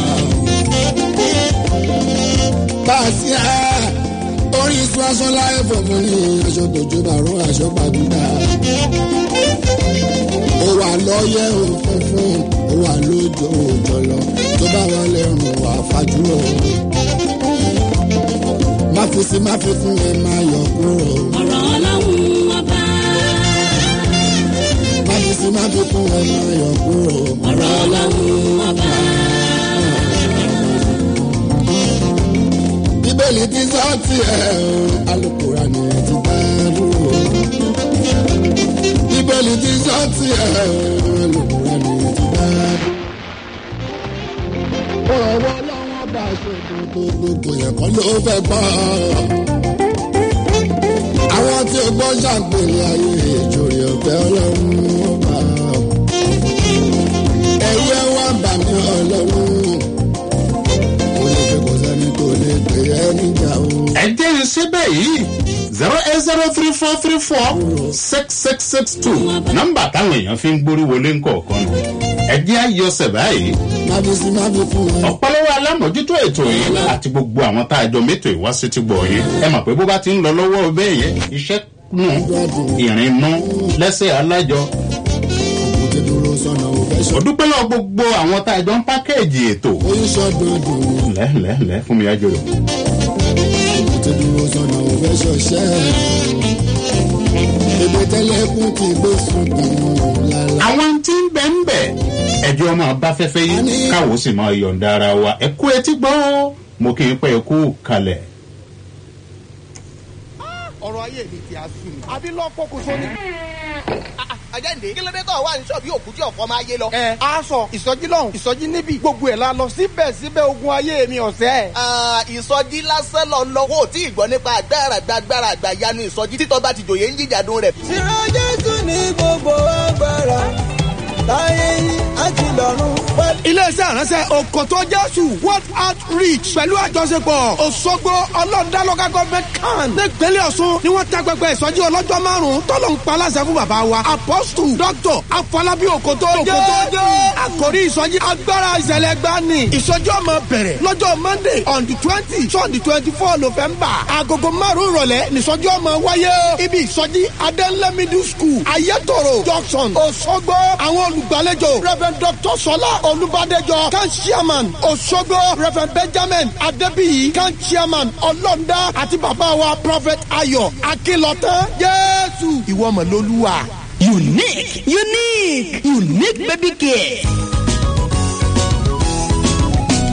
Bàṣíà orísun aṣọ láyé fọ̀mọ́ ní aṣọ tòjú bàrún aṣọ pàdúrà. Ó wà lọ́yẹ̀ òfunfun, ó wà lójó òjọlọ, tó bá wọn lẹ́rùn wà fàdúrò. Má fi sí má fi kún ẹ máa yọ kúrò. ọ̀rọ̀ ọlọ́run ọba. Má fi sí má fi kún ẹ máa yọ kúrò. ọ̀rọ̀ ọlọ́run ọba. Bíbélì ti sọ tiẹ̀ o, alukóra ni ẹ ti bá dúró. Bíbélì ti sọ tiẹ̀ o, alukóra ni ẹ ti bá dúró. Ọwọ́ lọ́wọ́ bá ṣòkò tó gbogbo yẹn kọ́ ló fẹ́ gbọ́. Àwọn tí o gbọ́ ṣàgbélé ayé ìjòyè ọ̀fẹ́ ọlọ́run ọba. Ẹ̀yẹ wá bà mí ọlọ́run. Kò lè fi kò sẹ́ni tó lè pè é níjà o. ẹ jẹ́ ń ṣe bẹ́ẹ̀ yìí zero eight zero three four three four six six six two nọ́mbà táwọn èèyàn fi ń gbórí wọlé ńkọ̀ọ̀kan nù ẹ jẹ́ àyọsẹ̀ báyìí Mábísí má fi fún ẹ. ọ̀pọ̀lọpọ̀ alámòjútó ètò yìí àti gbogbo àwọn tá a jọ mẹ́tò ìwáṣẹ̀ ti gbọ̀ yìí ẹ mọ̀ pé bó bá ti ń lọ lọ́wọ́ bẹ́ẹ̀ yẹn iṣẹ́ nù ìrìn nù lẹ́sẹ̀ alájọ. Òkè dúró sọ́nà ò fẹ́ ó dúpẹ́ lọ gbogbo àwọn tá a jọ ń pákéèjì ètò. Oyún sọ́dún dùn. lẹ́lẹ́lẹ́ fún mi ajoro. Òkè dúró sọ́nà ò fẹ́ ṣọṣẹ́. Èdè tẹ́lẹ̀kùn ti gbé sunkún lálá. àwọn tí ń bẹ ń bẹ ẹjọ́ ọmọ bá fẹ́fẹ́ yìí káwọ́ sì máa yọ̀ǹda ara wa ẹ kú etí gbọ́ mo kì í pẹ́ ẹ kú kalẹ̀. ọ̀rọ̀ ayé mi ti a sùn. àbí lọ́pọ̀ kò sóni. àjẹ́ǹde kí ló dé tó wà ní sọ́ọ̀bù òkú tí ọ̀fọ̀ máa yé lọ. ẹ a sọ ìsọjí lọ́hùn ìsọjí níbí gbogbo ẹ̀ la lọ síbẹ̀síbẹ̀ ogun ayé mi ọ̀sẹ̀. ìsọjí lásán lọ lọ kó o tí ì gbọ́ nípa agbára agbára àgbà yanu ìsọjí títọ́ bá ti jòyè ń jíjàdùn rẹ̀. ìran jésù ní gbogbo agbára láyé yìí àti lọ́run. iléeṣẹ́ ìránṣẹ́ òkòtò jésù world outreach pẹ̀lú àjọṣepọ̀ òṣogbo ọlọ́dà local government can nípínlẹ̀ ọ̀ṣun ni wọ́n tẹ́ pẹpẹ ìsọjí ọlọ́jọ́ márùn-ún tọ́lọ̀ ń pa aláṣẹ fún bàbá wa apostle doctor afọlábí òkòtò òkòtò àkórí ìsọjí agbára ìṣẹ̀lẹ̀ gbani ìsọjí ọmọ bẹ̀rẹ̀ lọ́jọ́ monday on the twenty to on the twenty four november agogo márùn-ún ìrọ̀lẹ́ nìsọjí ọmọ wáyé o ibi ìsọjí adẹ́nlẹ́ middle school ayétòrò junction òṣogbo àwọn olùgbàlejò reverend dr sọlá olùbàdẹjọ kan chairman òṣogbo reverend benjamin adébíyì kan chairman ọlọ́ndà àti bàbá wa prophet ayọ̀ akínlọ́tàn jésù ìwọ mọ̀lólúwa. unique unique unique baby care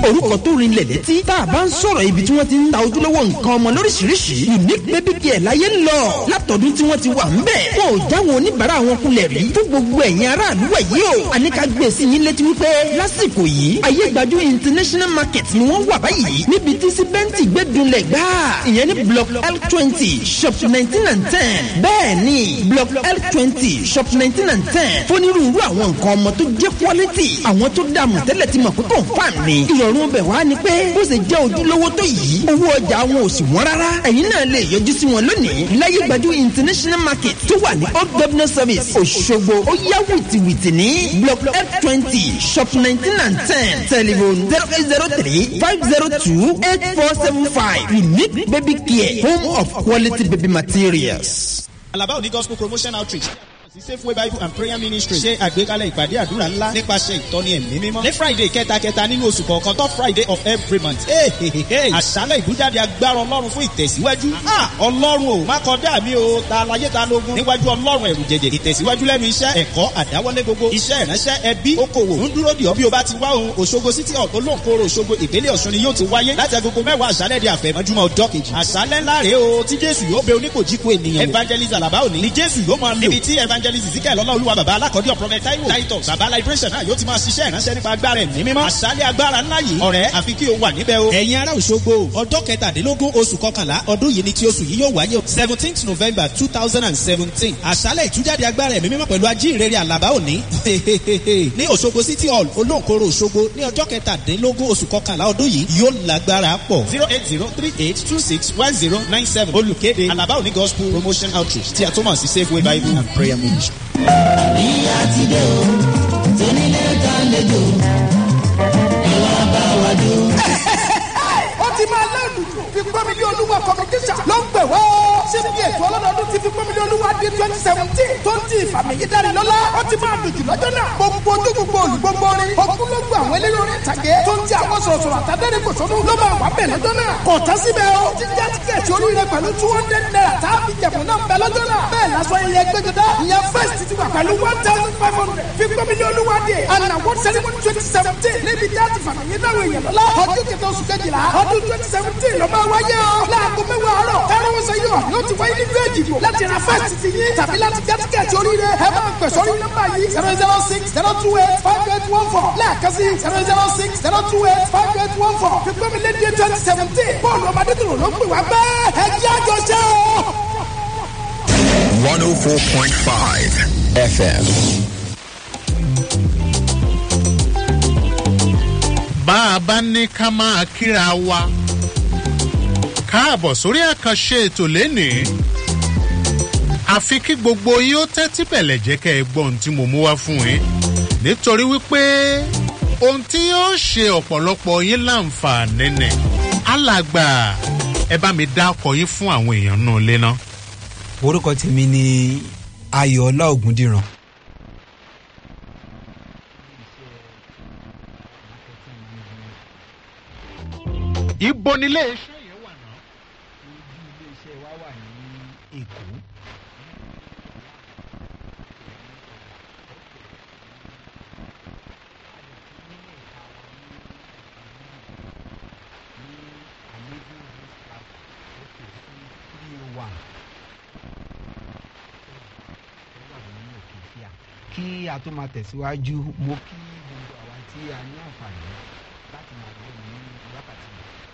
orúkọ tó rinlẹ̀ létí tá a bá ń sọ̀rọ̀ ibi tí wọ́n ti ń ta ojúlówó nǹkan ọmọ lóríṣiríṣi unique baby care láyé ń lọ látọ̀dún tí wọ́n ti wà ń bẹ̀ wọn ò jáwọn oníbàárà wọn kulẹ̀ rí fún gbogbo ẹ̀yin aráàlú wẹ̀ yìí o àníkà gbé sí yín létí wípé lásìkò yìí ayé gbajú international market ni wọ́n wà báyìí níbi tí síbẹ́ǹtì gbẹ́dúnlẹ̀ gbà ìyẹn ní block l twenty shop nineteen and ten bẹ́ẹ̀ ni block l twenty shop nineteen and ten fónírúurú àwọn nǹkan ọmọ tó jẹ́ quality àwọn tó dààmú tẹ́lẹ̀ ti mọ̀ pé confam ni ìrọ̀rùn bẹ̀ wá ni pé bó ṣe jẹ́ ojúlówó tó yìí owó ọjà wọn ò sì wọ́n rárá ẹ̀yin náà lè yọjú sí wọn lónìí láyé gbajú international market tó wà ní old governor service òṣogbo ó yá wìtìwìtì ní block f twenty shop nineteen and ten telephone zero eight zero three five zero two eight four seven five unique baby care home of quality baby materials. alaba òní gospel promotion outreach sí safeway bible and prayer ministry ṣe àgbékalẹ̀ ìpàdé àdúrà ńlá nípasẹ̀ ìtọ́ni ẹ̀mí mímọ́ ní friday kẹta-kẹta nínú oṣù kọ̀ọ̀kan top friday of every month àṣálẹ̀ ìbújáde agbára ọlọ́run fún ìtẹ̀síwájú ọlọ́run ò má kọjá mi o ta láyé ta lógún níwájú ọlọ́run ẹ̀rù jẹjẹ ìtẹ̀síwájú lẹ́nu iṣẹ́ ẹ̀kọ́ àdáwọlé gbogbo iṣẹ́ ìránṣẹ́ ẹbí okòwò ń dúró dì ọ́ bí o bá ti wá òun òṣogbo city hall olóńkóró òṣogbo ìpínlẹ̀ ọ̀ṣun ni yóò ti wáyé láti agogo mẹ́wàá àṣálẹ̀ di àfẹ̀mọ́júmọ́ ọjọ́ kejì àṣálẹ̀ ńlá rèé o tí jésù yóò bẹ oníkòjíkò ènìyàn evangelist alaba òní ni jésù yóò máa lò níbi tí evangelist zikẹ́ lọ́lá olúwa bàbá alákọ̀ọ́dí ọ̀pọ̀lọpọ̀ táíwò titus bàbá liberation náà yóò ti máa ṣiṣẹ́ ìránṣẹ́ nípa agbára ẹ̀mí mímọ́ àṣálẹ̀ agbára ńlá yìí ọ̀rẹ́ àfi kí o wà níbẹ̀ o. ẹ̀yin ará òṣogbo ọjọ́ kẹtàdínlógún oṣù kọkànlá ọdún yìí ni tí oṣù yìí yóò wáyé seventeenth november two thousand and seventeen àṣálẹ̀ ìtújáde agbára ẹ̀mí mímọ́ pẹ̀lú ajínrere àlàbá òní ní òṣogbo city hall olóńkóró òṣogbo ní ọjọ́ kẹtàdínlógún oṣù kọkànlá ọdún yìí yóò lágbára pọ̀ zero eight zero three eight two six one zero nine seven olùkéde àlàbá òní gospel promotion outreach tí a tó mọ̀ sí safeway bible and prayer ministry. ìyá ti dé o tónílé tàlejò ìwà bá wa dùn. ó ti máa lẹ́nu fi pọ́nmílí olúwa kọ́míkíṣà ló ń pè wá. síbi ètò ọlọ́dọọdún ti fi pọ́nmílí olúwa di twenty seventeen tó ń ti ìfàmì yìí dárí lọ́lá ó ti máa dùn jù lọ́jọ́ náà. gbogbo ojú gbogbo olùgbogbo rin ogunlógún àwọn eléré orin ìtàgé tó ń ti àwọn sọ̀rọ̀sọ̀rọ̀ àtàdẹ́rẹ́ kò sọ́nù ló máa wà bẹ̀ lọ́jọ́ náà. kò tán síbẹ̀ o jíjá tíkẹ̀tì oríire pẹ̀lú two hundred naira tá a fi jẹ̀bù náà bẹ̀ lọ́jọ́ náà. bẹ́ẹ̀ lásọ iye gbẹgẹdẹ ìyẹn first ti wà pẹ̀lú one thousand five hundred fi pọ́nmílí olúwa dé and award ceremony twenty seventeen níbi tí a ti fàmì yìí dáwọ̀ èèyàn lọ́lá ọdún kẹta oṣù kejìlá ọdún twenty seventeen ló máa wáyé o láago mẹ́wàá àárọ̀ ẹ̀rọ sẹ́yìn ọ̀ yóò ti wáyé nínú èjìgbò láti ra fẹ́ẹ̀sì ti yín tàbí láti já tíkẹ́ẹ̀tì oríire ẹ máa pẹ̀ sórí nọ́mbà yìí zero zero six zero two eight five eight one four lẹ́ẹ̀kan sí zero zero six zero two eight five eight one four fífẹ́ mi lédi twenty seventeen bọ́ọ̀lù ọmọdé tó ló ń pè wá bẹ́ẹ̀ ẹ jẹ́ àjọṣe o. 104.5 FM. bá a bá ní ká máa kíra wa káàbọ̀ sórí àkànṣe ètò lénìí àfi kí gbogbo yín ó tẹ́tí bẹ̀lẹ̀ jẹ́ kẹ́ ẹ gbọ́ ohun tí mo mú wá fún yín nítorí wípé ohun tí yóò ṣe ọ̀pọ̀lọpọ̀ yín láǹfààní ni alàgbà ẹ bá mi dá ọkọ̀ yín fún àwọn èèyàn náà lé ná. orúkọ tèmi ni ayọ̀ọ́lá ògúndìrán. ibo nílé iṣẹ́ yẹn wà náà. kí a tó máa tẹ̀síwájú mo kí gbogbo àwa tí a ní àǹfààní láti máa gbé mi ní wákàtí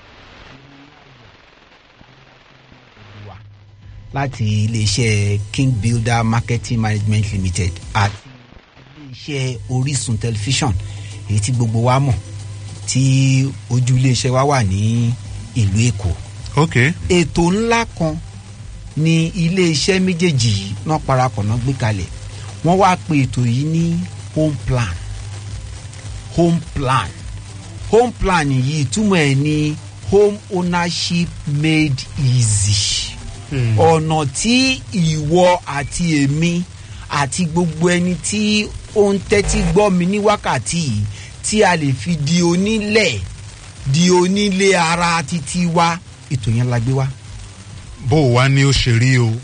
wa láti iléeṣẹ́ king builder marketing management limited àti iléeṣẹ́ orísun tẹlifíṣàn èyí tí gbogbo wa mọ̀ tí ojú iléeṣẹ́ wa wà ní ìlú èkó. ok. ètò ńlá kan ni iléeṣẹ́ méjèèjì yìí náà parapọ̀ náà gbé kalẹ̀ wọ́n wá pe ètò yìí ní home plan home plan home plan yìí túmọ̀ ẹ̀ ní home ownership made easy ọ̀nà tí ìwọ àti èmi àti gbogbo ẹni tí ó ń tẹ́tí gbọ́ mi ní wákàtí yìí tí a lè fi di onílẹ̀ di onílé ara títí wa ètò yẹn la gbé wá. bó o wá ní ó ṣe rí o.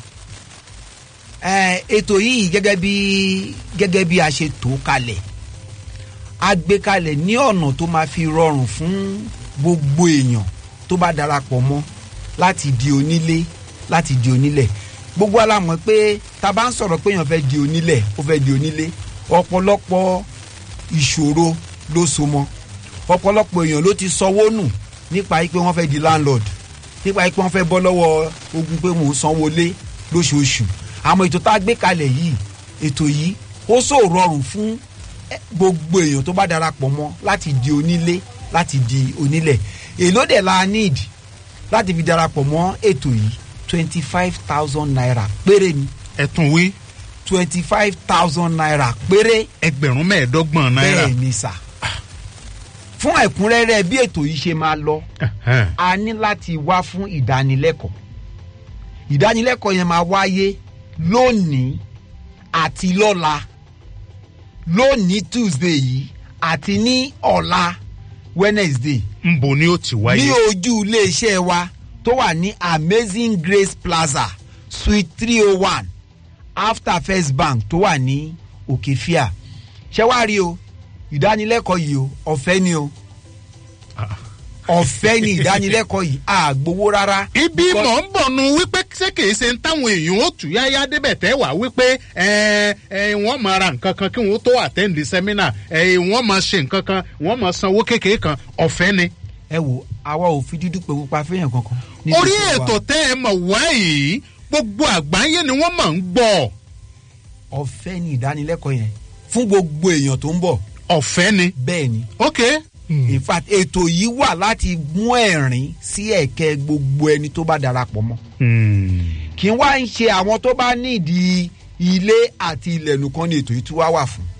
Eh, ètò yìí gẹ́gẹ́ bí gẹ́gẹ́ bí a ṣe tó kalẹ̀ a gbé kalẹ̀ ní ọ̀nà tó máa fi rọrùn fún gbogbo èèyàn tó bá darapọ̀ mọ́ láti di onílé láti di onílẹ̀ gbogbo alamọ̀ pé ta bá ń sọ̀rọ̀ pé èèyàn fẹ́ di onílẹ̀ ó fẹ́ di onílé ọ̀pọ̀lọpọ̀ ìṣòro ló so mọ́ ọ̀pọ̀lọpọ̀ èèyàn ló ti sanwó nù nípa pé wọ́n fẹ́ di landlord nípa pé wọ́n fẹ́ bọ́ lọ́wọ́ ogun pé mò ń sanwó lé lóṣooṣù àmọ́ ètò tá a gbé kalẹ̀ yìí ètò yìí ó sò rọrùn fún eh, gbogbo èèyàn tó bá darapọ̀ mọ́ láti di onílé láti di onílẹ̀ èló dẹ̀ la need láti fi darapọ̀ mọ́ ètò yìí twenty five thousand naira péré ni. ẹ̀tún wí. twenty five thousand naira péré. ẹgbẹ̀rún mẹ́ẹ̀ẹ́dọ́gbọ̀n náírà. bẹ́ẹ̀ ni sà. fún ẹ̀kúnrẹ́rẹ́ bí ètò yìí ṣe máa lọ a ní láti wá fún ìdánilẹ́kọ̀ọ́ ìdánilẹ́kọ̀ọ́ yẹn máa wáyé lónìí àti lọ́la lónìí tuesday yìí àti ní ọ̀la wednesday. nbo ni ó ti wáyé. ní ojú iléeṣẹ́ wa tó wà ní amazing grace plaza suite three oh one after first bank tó wà ní òkèfíà ṣé wàá rí o ìdánilẹ́kọ̀ọ́ yìí o ọ̀fẹ́ ni o ọ̀fẹ́ ni ìdánilẹ́kọ̀ọ́ yìí àgbowó rárá. ibi mọ̀ ń bọ̀ nu wípé ṣé kìí ṣe ń táwọn èèyàn ó tù yáyá débẹ̀ tẹ́ wà wípé ẹ ẹ wọ́n máa ra nǹkan kan kí wọ́n tó àtẹ́ǹdì sẹ́mínà ẹ wọ́n máa ṣe nǹkan kan wọ́n máa sanwó kékeré kan ọ̀fẹ́ ni. ẹ wo àwa ò fi dúdú pé pupa fẹ́yàn kankan. orí ètò tẹ́ ẹ mọ̀ wá yìí gbogbo àgbáyé ni wọ́n máa ń gbọ́. ọ̀fẹ́ ni ìdánilẹ́kọ̀ọ́ yẹn fún gbogbo èèyàn tó ń bọ̀. ọ̀fẹ́ ni. bẹ́ẹ̀ ni. ok. Hmm. in fact ètò yìí wà láti mú ẹ̀rín sí ẹ̀kẹ́ gbogbo ẹni tó bá darapọ̀ mọ́. kí n wá ń ṣe àwọn tó bá nídìí ilé àti ilẹ̀ nìkan ni ètò yìí tún wá wà fún.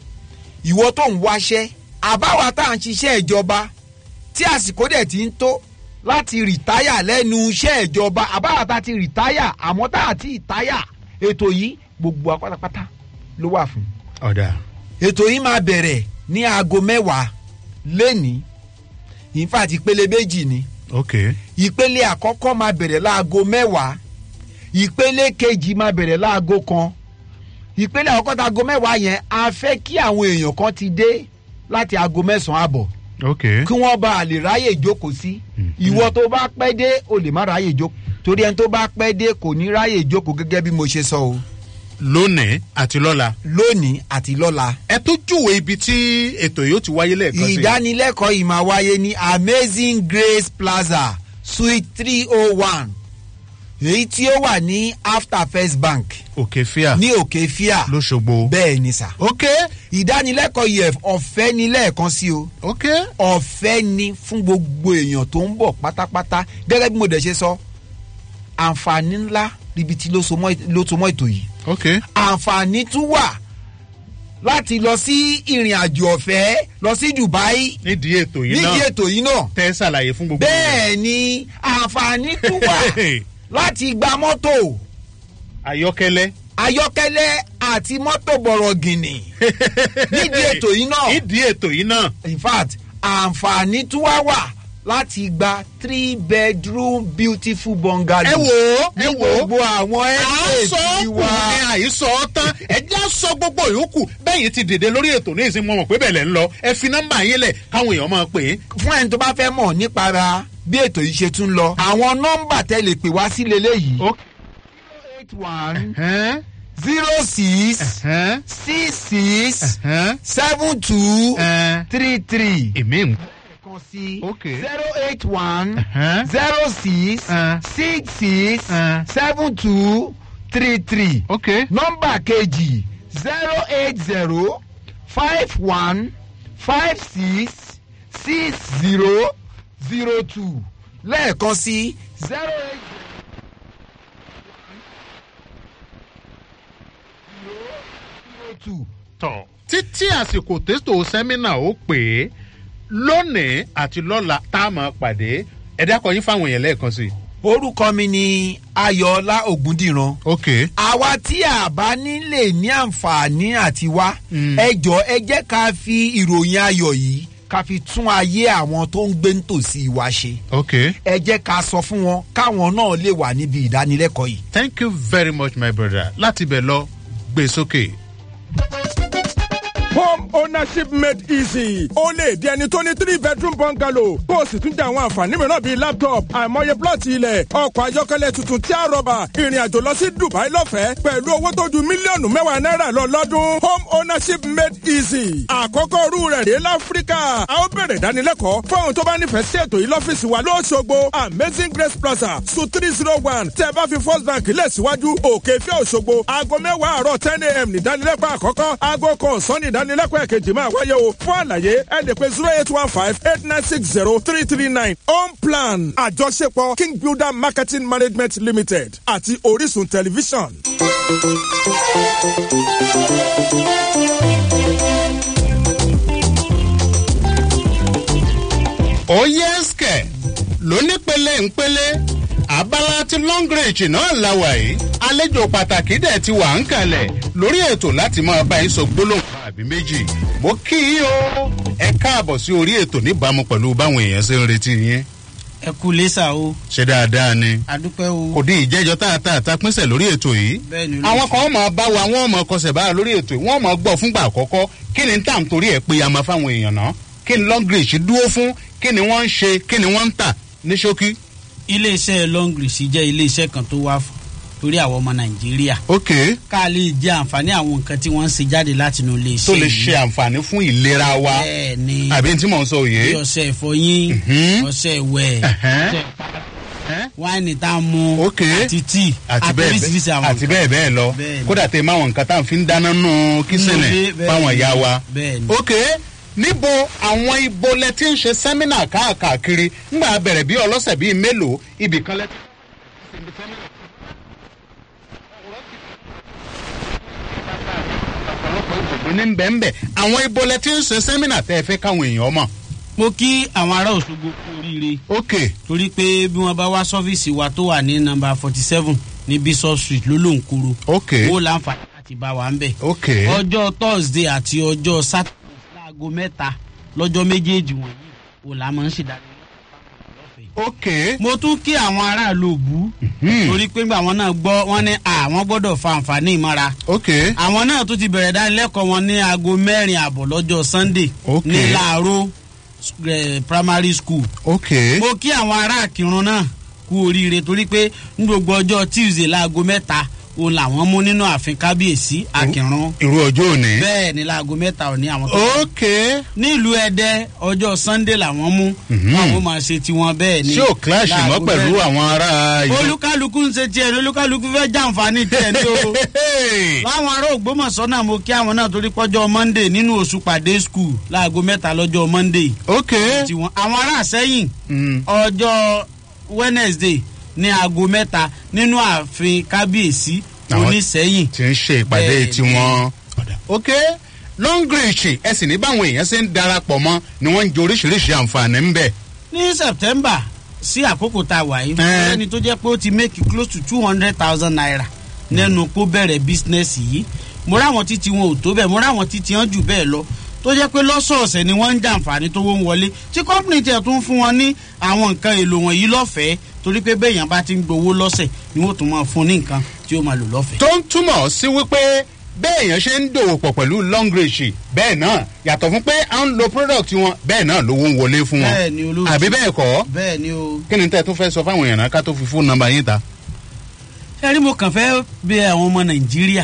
ìwọ tó ń wáṣẹ́ àbáwá tá à ń ṣiṣẹ́ ìjọba tí àsìkò dẹ̀ ti ń tó láti rìtáyà lẹ́nu iṣẹ́ ìjọba àbáwá tá a ti rìtáyà àmọ́ tá a ti rìtáyà ètò yìí gbogbo apátápátá ló wà fún. ọ̀dà. ètò yìí máa bẹ̀rẹ̀ ní aago mẹ́wàá lẹ́ni in fact ìpele méjì ni. ok. ìpele àkọ́kọ́ máa bẹ̀rẹ̀ láago mẹ́wàá ìpele kejì máa bẹ̀rẹ̀ láago kan ìpele àkọ́kọ́ tá aago mẹ́wàá yẹn a fẹ́ kí àwọn èèyàn kan ti dé láti aago mẹ́sàn-án àbọ̀ ok. kí wọ́n bá a lè ráyè jókòó sí ìwọ tó bá pẹ́ dé o lè má ráyè jókòó torí ẹni tó bá pẹ́ dé kò ní ráyè jókòó gẹ́gẹ́ bí mo ṣe sọ o. lónìí àti lọ́la. lónìí àti lọ́la. ẹ tó júwe ibi tí ètò yóò ti wáyé lẹ́ẹ̀kan sí. ìdánilẹ́kọ̀ọ́ yìí máa wáyé ní amazing grace plaza suite three oh one èyí tí ó wà ní after first bank. òkè fíà. ní òkè fíà. lóṣogbo. bẹ́ẹ̀ ni sà. ok. ìdánilẹ́kọ̀ọ́ yìí ọ̀fẹ́ ni lẹ́ẹ̀kan sí o. ok. ọ̀fẹ́ ni fún gbogbo èèyàn tó ń bọ̀ pátápátá gẹ́gẹ́ bí mo dẹ̀ ṣe sọ àǹfààní ńlá ribiti ló so mọ́ ètò yìí. ok. àǹfààní tún wà láti lọ sí ìrìn àjò ọ̀fẹ́ lọ sí dubai. nídìí ètò yìí náà nídìí ètò yìí náà. tẹ́ ṣàlàyé fún gbogbo. bẹ́ẹ̀ ni àǹfààní tún wà láti gba mọ́tò. ayọ́kẹ́lẹ́. ayọ́kẹ́lẹ́ àti mọ́tò bọ̀rọ̀ gìnì. nídìí ètò yìí náà. nídìí ètò yìí náà. in fact àǹfààní tún wá wà láti gba three bedroom beautiful bungalow. ẹ wo ẹ wo ní gbogbo àwọn ẹ́sẹ̀tì wa. ẹ àìsọ tán ẹ já sọ gbogbo yòókù bẹ́yìn ti dìde lórí ètò ní ìsinmi mọ̀ pé bẹ̀lẹ̀ ń lọ ẹ fi nọ́mbà yín lẹ̀ káwọn èèyàn máa pè é. fún ẹni tó bá fẹ́ mọ̀ nípa ara bí ètò yìí ṣe tún lọ. àwọn nọ́mbà tẹ lè pè wá sí leléyìí. zero eight one zero six six six seven two three three. èmi ń kan sí zero eight one zero six six six seven two three three. nọ́mbà kejì zero eight zero five one five six six zero zero two lẹ́ẹ̀kan sí zero eight zero two. tọ̀ títí àsìkò tètò sẹ́mínà ó pè é lónìí àti lọ́la tá a máa pàdé ẹ̀dá kan yín fáwọn èèyàn lẹ́ẹ̀kan sí i. orúkọ mi ni ayọ̀ọ́lá ògúndìran. ok. àwa tí a bá nílè ní àǹfààní àti wá ẹ jọ ẹ jẹ́ ká fi ìròyìn ayọ̀ yìí ká fi tún ayé àwọn tó ń gbé nítòsí wa ṣe. ok. ẹ jẹ́ ká sọ fún wọn káwọn náà lè wà níbi ìdánilẹ́kọ̀ọ́ yìí. thank you very much my brother láti bẹ̀ lọ gbé sókè. home ownership made easy. ó lè di ẹni tó ní three bedroom bungalow kó o sì tún jẹ àwọn àǹfààní mìíràn bíi laptop àìmọye plọ̀tì ilẹ̀ ọkọ̀ ayọ́kẹ́lẹ́ tuntun tí a rọ̀bà ìrìn àjò lọ sí dubai lọ́fẹ̀ẹ́ pẹ̀lú owó tó ju mílíọ̀nù mẹ́wàá náírà lọ lọ́dún home ownership made easy. àkọ́kọ́ rú rẹ̀ rèé láfíríkà a ó bẹ̀rẹ̀ ìdánilẹ́kọ̀ọ́ fáwọn tó bá nífẹ̀ẹ́ sí ètò yìí lọ́fíìsì wa lóṣogbo amazing grace plaza su three zero one tẹ́ ẹ bá fi first bank lẹ̀ síwájú òkè ìfẹ́ òṣogbo aago mẹ́wàá àárọ̀ ten a.m. ní ìdánilẹ́kọ̀ọ́ àkọ́kọ́ aago kan ọ̀sán ní ìdánilẹ́kọ̀ọ́ ẹ̀kejì máa wáyé o fún àlàyé ẹ lè pe zero eight one five eight nine six zero three three nine home plan àjọṣepọ̀ king builder marketing management limited àti orísun tẹlifíṣàn. ó yẹ ẹsẹ̀ lónípele ńpele abala ti long range náà la wà yìí àlejò pàtàkì dẹ̀ ti wà ń kalẹ̀ lórí ètò láti máa bá yín sọ gbólóhùn kan àbí méjì mo kí yín o ẹ káàbọ̀ sí orí ètò níbàámu pẹ̀lú báwọn èèyàn ṣe ń retí yín ẹ kú lẹ́sà o. ṣe dáadáa ni adúpẹ́ o. kò dín ìjẹ́jọ́ tá a tá a ta pínṣẹ̀ lórí ètò yìí bẹ́ẹ̀ni ló àwọn kan máa bá wa wọ́n máa kọsẹ̀ báyà lórí ètò yìí wọ́n máa gbọ́ fúngbà àkọ́kọ́ kí ni tá à ń torí ẹ̀ pé a máa fáwọn èèyàn náà kí ni long range dúró fún kí ni wọ́n ń ṣe kí ni wọ́n ń tà ní ṣókí. iléeṣẹ́ longrich jẹ́ iléeṣẹ́ kan tó wá fún torí àwọn ọmọ nàìjíríà. ok. ká lè jẹ àǹfààní àwọn nǹkan tí wọ́n ń ṣe jáde láti inú iléeṣẹ́ tó lè ṣe àǹfààní fún ìlera wa bẹ́ẹ̀ni àbí tí mò ń sọ òye. bí ọṣẹ ìfọyín ọṣẹ ìwẹ̀ ọṣẹ wáìnì tá a mú àti tíì àti oríṣiríṣi àwọn bẹ́ẹ̀ àti bẹ́ẹ̀ bẹ́ẹ̀ lọ kódà tẹ máwọn nǹkan tá à ń fi ń dáná nù kíṣìnì fáwọn ìyá wa. ok níbo àwọn ibo lẹ ti ń ṣe sẹ́mínà káàkiri ńgbà bẹ̀rẹ̀ bí ọlọ́sẹ̀ bíi mélòó ibì kan lẹ́tí. ní bẹ́ẹ̀nbẹ́ẹ̀ àwọn ibo lẹ ti ń ṣe sẹ́mínà tẹ́ ẹ fẹ́ káwọn èèyàn mọ̀. mo kí àwọn ará òṣogbo kú oríire. ok. torí pé bí wọ́n bá wá sọ́fíìsì wa tó wà ní nọmba forty seven ní bishop street lólóńkoro. ok. ó láǹfààní láti bá wa ń bẹ̀. ok. ọjọ́ thursday àti ọjọ́ saturday láago mẹ́ta lọ́jọ́ méjèèjì wọ̀nyí ó là máa ń ṣèdájọ́ ok. mo tún kí àwọn aráàlú òbú. torí pé àwọn náà gbọ́ wọ́n ní àwọn gbọ́dọ̀ fa àǹfààní ìmọ̀ra. ok. àwọn náà tún ti bẹ̀rẹ̀ dánilẹ́kọ̀ọ́ wọn ní aago mẹ́rin àbọ̀ lọ́jọ́ sunday. ok. ní láàárọ̀ primary school. ok. mo kí àwọn ará àkìrun náà kú oríire torí pé ní gbogbo ọjọ́ tuesday láago mẹ́ta òun làwọn mú nínú ààfin kábíyèsí àkìrún. irú ọjọ́ òní. bẹ́ẹ̀ ni láago mẹ́ta òní àwọn tó. ok. nílùú ẹdẹ ọjọ́ sunday làwọn mú. àwọn máa ṣe tiwọn bẹ́ẹ̀ ni. ṣé o kíláàsì mọ́ pẹ̀lú àwọn ará ìlú. olúkálukú ń ṣe tiẹ̀ ní olúkálukú fẹ́ jàǹfààní tiẹ̀ ní o. láwọn ará ògbómọ̀ṣọ́ náà mo kí àwọn náà torí pọ́jọ́ monday nínú oṣù pàdé school láago mẹ́ta lọ́jọ́ monday. ok. àwọn ará àsẹ́yìn ọjọ́ wednesday ní aago mẹ́ta nínú ààfin kábíyèsí onísẹ́yìn. ti ń ṣe ìpàdé tiwọn. ok long reach ẹ sì ní báwọn èèyàn ṣe ń darapọ̀ mọ́ ni wọ́n ń jẹ oríṣiríṣi àǹfààní ń bẹ̀. ní september sí àkókò tá a wà yìí ẹni tó jẹ́ pé ó ti make close to two hundred thousand naira nínú kó bẹ̀rẹ̀ bísínẹ́sì yìí mo ráwọn títí wọn ò tó bẹ́ẹ̀ mo ráwọn títí wọn jù bẹ́ẹ̀ lọ tó jẹ́ pé lọ́sọ̀ọ̀sẹ̀ ni wọ́n ń jàǹfààní tó wọ́n wọlé tí kọ́mpìnì tiẹ̀ tún fún wọn ní àwọn nǹkan èlò wọ̀nyí lọ́fẹ̀ẹ́ torí pé bẹ́ẹ̀yàn bá ti ń gbowó lọ́sẹ̀ ni wọ́n tún máa fún ní nǹkan tí ó máa lò lọ́fẹ̀ẹ́. tó ń túmọ̀ sí wípé bẹ́ẹ̀yàn ṣe ń dòwò pọ̀ pẹ̀lú long range bẹ́ẹ̀ náà yàtọ̀ fún pé à ń lo product wọn bẹ́ẹ̀ náà lówó ń wọlé fún wọn bẹ́ẹ̀ ni olóòtú àbí bẹ́ẹ̀ kọ́ bẹ́ẹ̀ ni o. kí ni tẹ́ ẹ tún fẹ́ sọ fáwọn èèyàn náà ká tó fi fóònù nọmba yín ta. ẹ rí mo kàn fẹ́ bẹ àwọn ọmọ nàìjíríà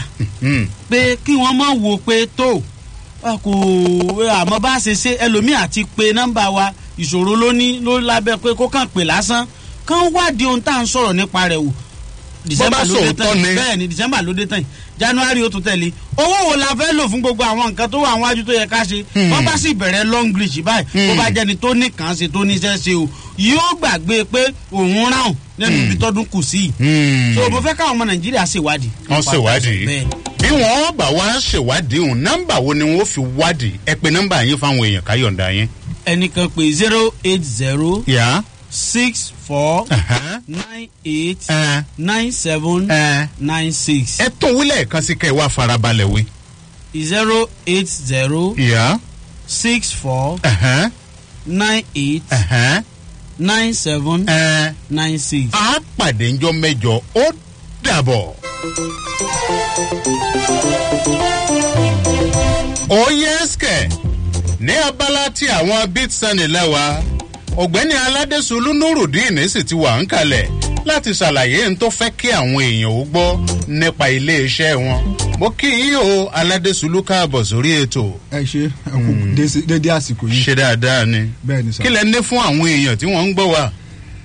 pé kí wọ́n máa wo pé tó kò àmọ́ bá ṣe ṣe ẹlòmíì àti pé nọ́mbà wa ìṣòro ló ní ló lábẹ́ pé kó kàn pè lásán kán wádìí ohun tá à ń sọ̀rọ̀ nípa rẹ̀ wò december ló dé tán bẹ́ẹ̀ ni december ló dé tán january ó tún tẹ̀lé owó wo la fẹ́ lò fún gbogbo àwọn nǹkan tó wà wájú tó yẹ ká ṣe wọ́n bá sì bẹ̀rẹ̀ long reach báyìí tó bá jẹ́ni tó ní kàn ṣe tó níṣẹ́ ṣe o yóò gbàgbé pé òun ráhùn nínú ibi tọ́dún kù sí i so mo fẹ́ káwọn ọmọ nàìjíríà ṣèwádìí. wọ́n ṣèwádìí bí wọ́n bá wá ṣèwádìí òun nọ́mbà wo ni wọ́n fi wádìí ẹ pé nọ́mbà yín fáwọn èèyàn ká yọ̀ǹda yín. ẹnìkan pé zero eight zero. yà six four nine eight nine seven nine six. ẹ tó wílẹ̀ kan sí kẹ́ ẹ wá farabalẹ̀ wí. zero eight zero. yà. six four. nine eight. nine seven. nine six. a pàdé njọ́ mẹ́jọ ó dàbọ̀. oyeske ní abala tí àwọn bitsani lẹ́wà ọ̀gbẹ́ni aládésùlù nurudeen sì ti wà ń kalẹ̀ láti ṣàlàyé n tó fẹ́ kí àwọn èèyàn ó gbọ́ nípa iléeṣẹ́ wọn mo kí yín o aládésùlù káàbọ̀ sórí ètò. ẹ ṣe ẹ kú dé- dédé àsìkò yìí. ṣe dáadáa ni bẹ́ẹ̀ ni sọ. kí lẹ ní fún àwọn èèyàn tí wọ́n ń gbọ́ wa.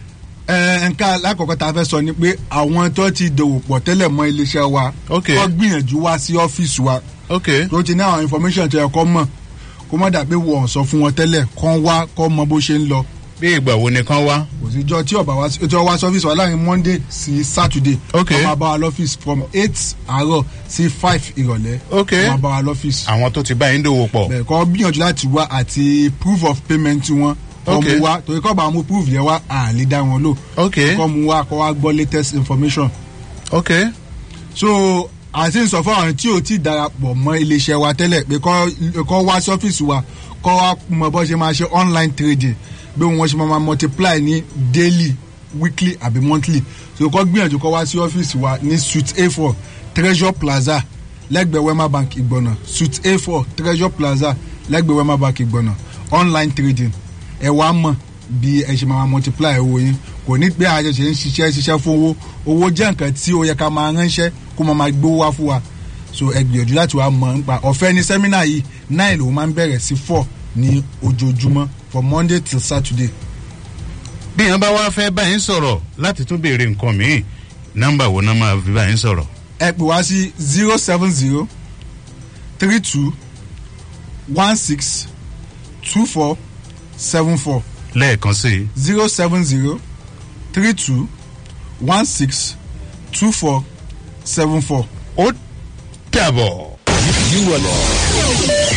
ẹ nǹkan alákọ̀ọ́kọ́ tá a fẹ́ sọ ni pé àwọn tó ti dòwò pọ̀ tẹ́lẹ̀ mọ́ iléeṣẹ́ wa Ok. kọ́ gbìyànjú wá sí ọ́fíìsì wa ok tó ti ní àwọn information tó yẹ kọ́ mọ̀ kó má dàbí wọ̀ sọ fún wọn tẹ́lẹ̀ kọ́ wá kọ́ mọ bó ṣe ń lọ. bí ìgbà wo nìkan wá. kò sí jọ tí ọba wá sí tí wọ́n wá sọ́fíìsì wa láàrin monday sí saturday Ok. wọ́n máa bá wa lọ́fíìsì from eight àárọ̀ sí five ìrọ̀lẹ́ Ok. wọ́n máa bá wa lọ́fíìsì. àwọn tó ti bá yín dòwò pọ̀. bẹ́ẹ̀ kọ́ gbìyànjú láti wá àti proof of payment wọn kọ́ Ok. mu wá torí kọ́ bá mú proof yẹn wá à lè dá wọn lò ok kọ́ mu wá kọ́ wá gbọ́ latest information. ok so àti ń sọ fún àwọn tí ò tí ì darapọ̀ mọ́ iléeṣẹ́ wa tẹ́lẹ̀ pé kọ́ kọ́ wá sí ọ́fíìsì wa kọ́ wá mọ bọ́ ṣe máa ṣe online trading bí wọ́n ṣe máa máa multiply ní daily weekly àbí monthly so kọ́ gbìyànjú kọ́ wá sí ọ́fíìsì wa ní suite a four treasure plaza lẹ́gbẹ̀ẹ́ wema bank ìgbọ̀nà suite a four treasure plaza lẹ́gbẹ̀ẹ́ wema bank ìgbọ̀nà online trading ẹ wá mọ̀ bí ẹ ṣe máa multiply owó yín kò ní pé àjọṣe ń ṣiṣẹ́ ṣiṣẹ́ fún owó owó jẹ́ nǹkan tí ó yẹ ká máa ránṣẹ́ kó máa máa gbówó wá fún wa so ẹ gbìyànjú láti wá mọ̀ nípa ọ̀fẹ́ ní sẹ́mínà yìí nine ló máa ń bẹ̀rẹ̀ sí four ní ojoojúmọ́ from monday till saturday. bí yẹn bá wá fẹ́ bá yín sọ̀rọ̀ láti tún béèrè nǹkan míì nọ́mbà wo náà máa fi bá yín sọ̀rọ̀. ẹ pè wá sí zero seven zero three two one six two four seven four lẹ́ẹ̀kan sí i. zero seven zero three two one six two four seven four. ó dàbọ̀. You are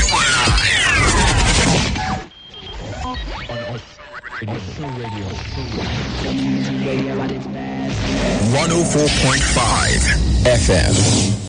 One oh four point five FM.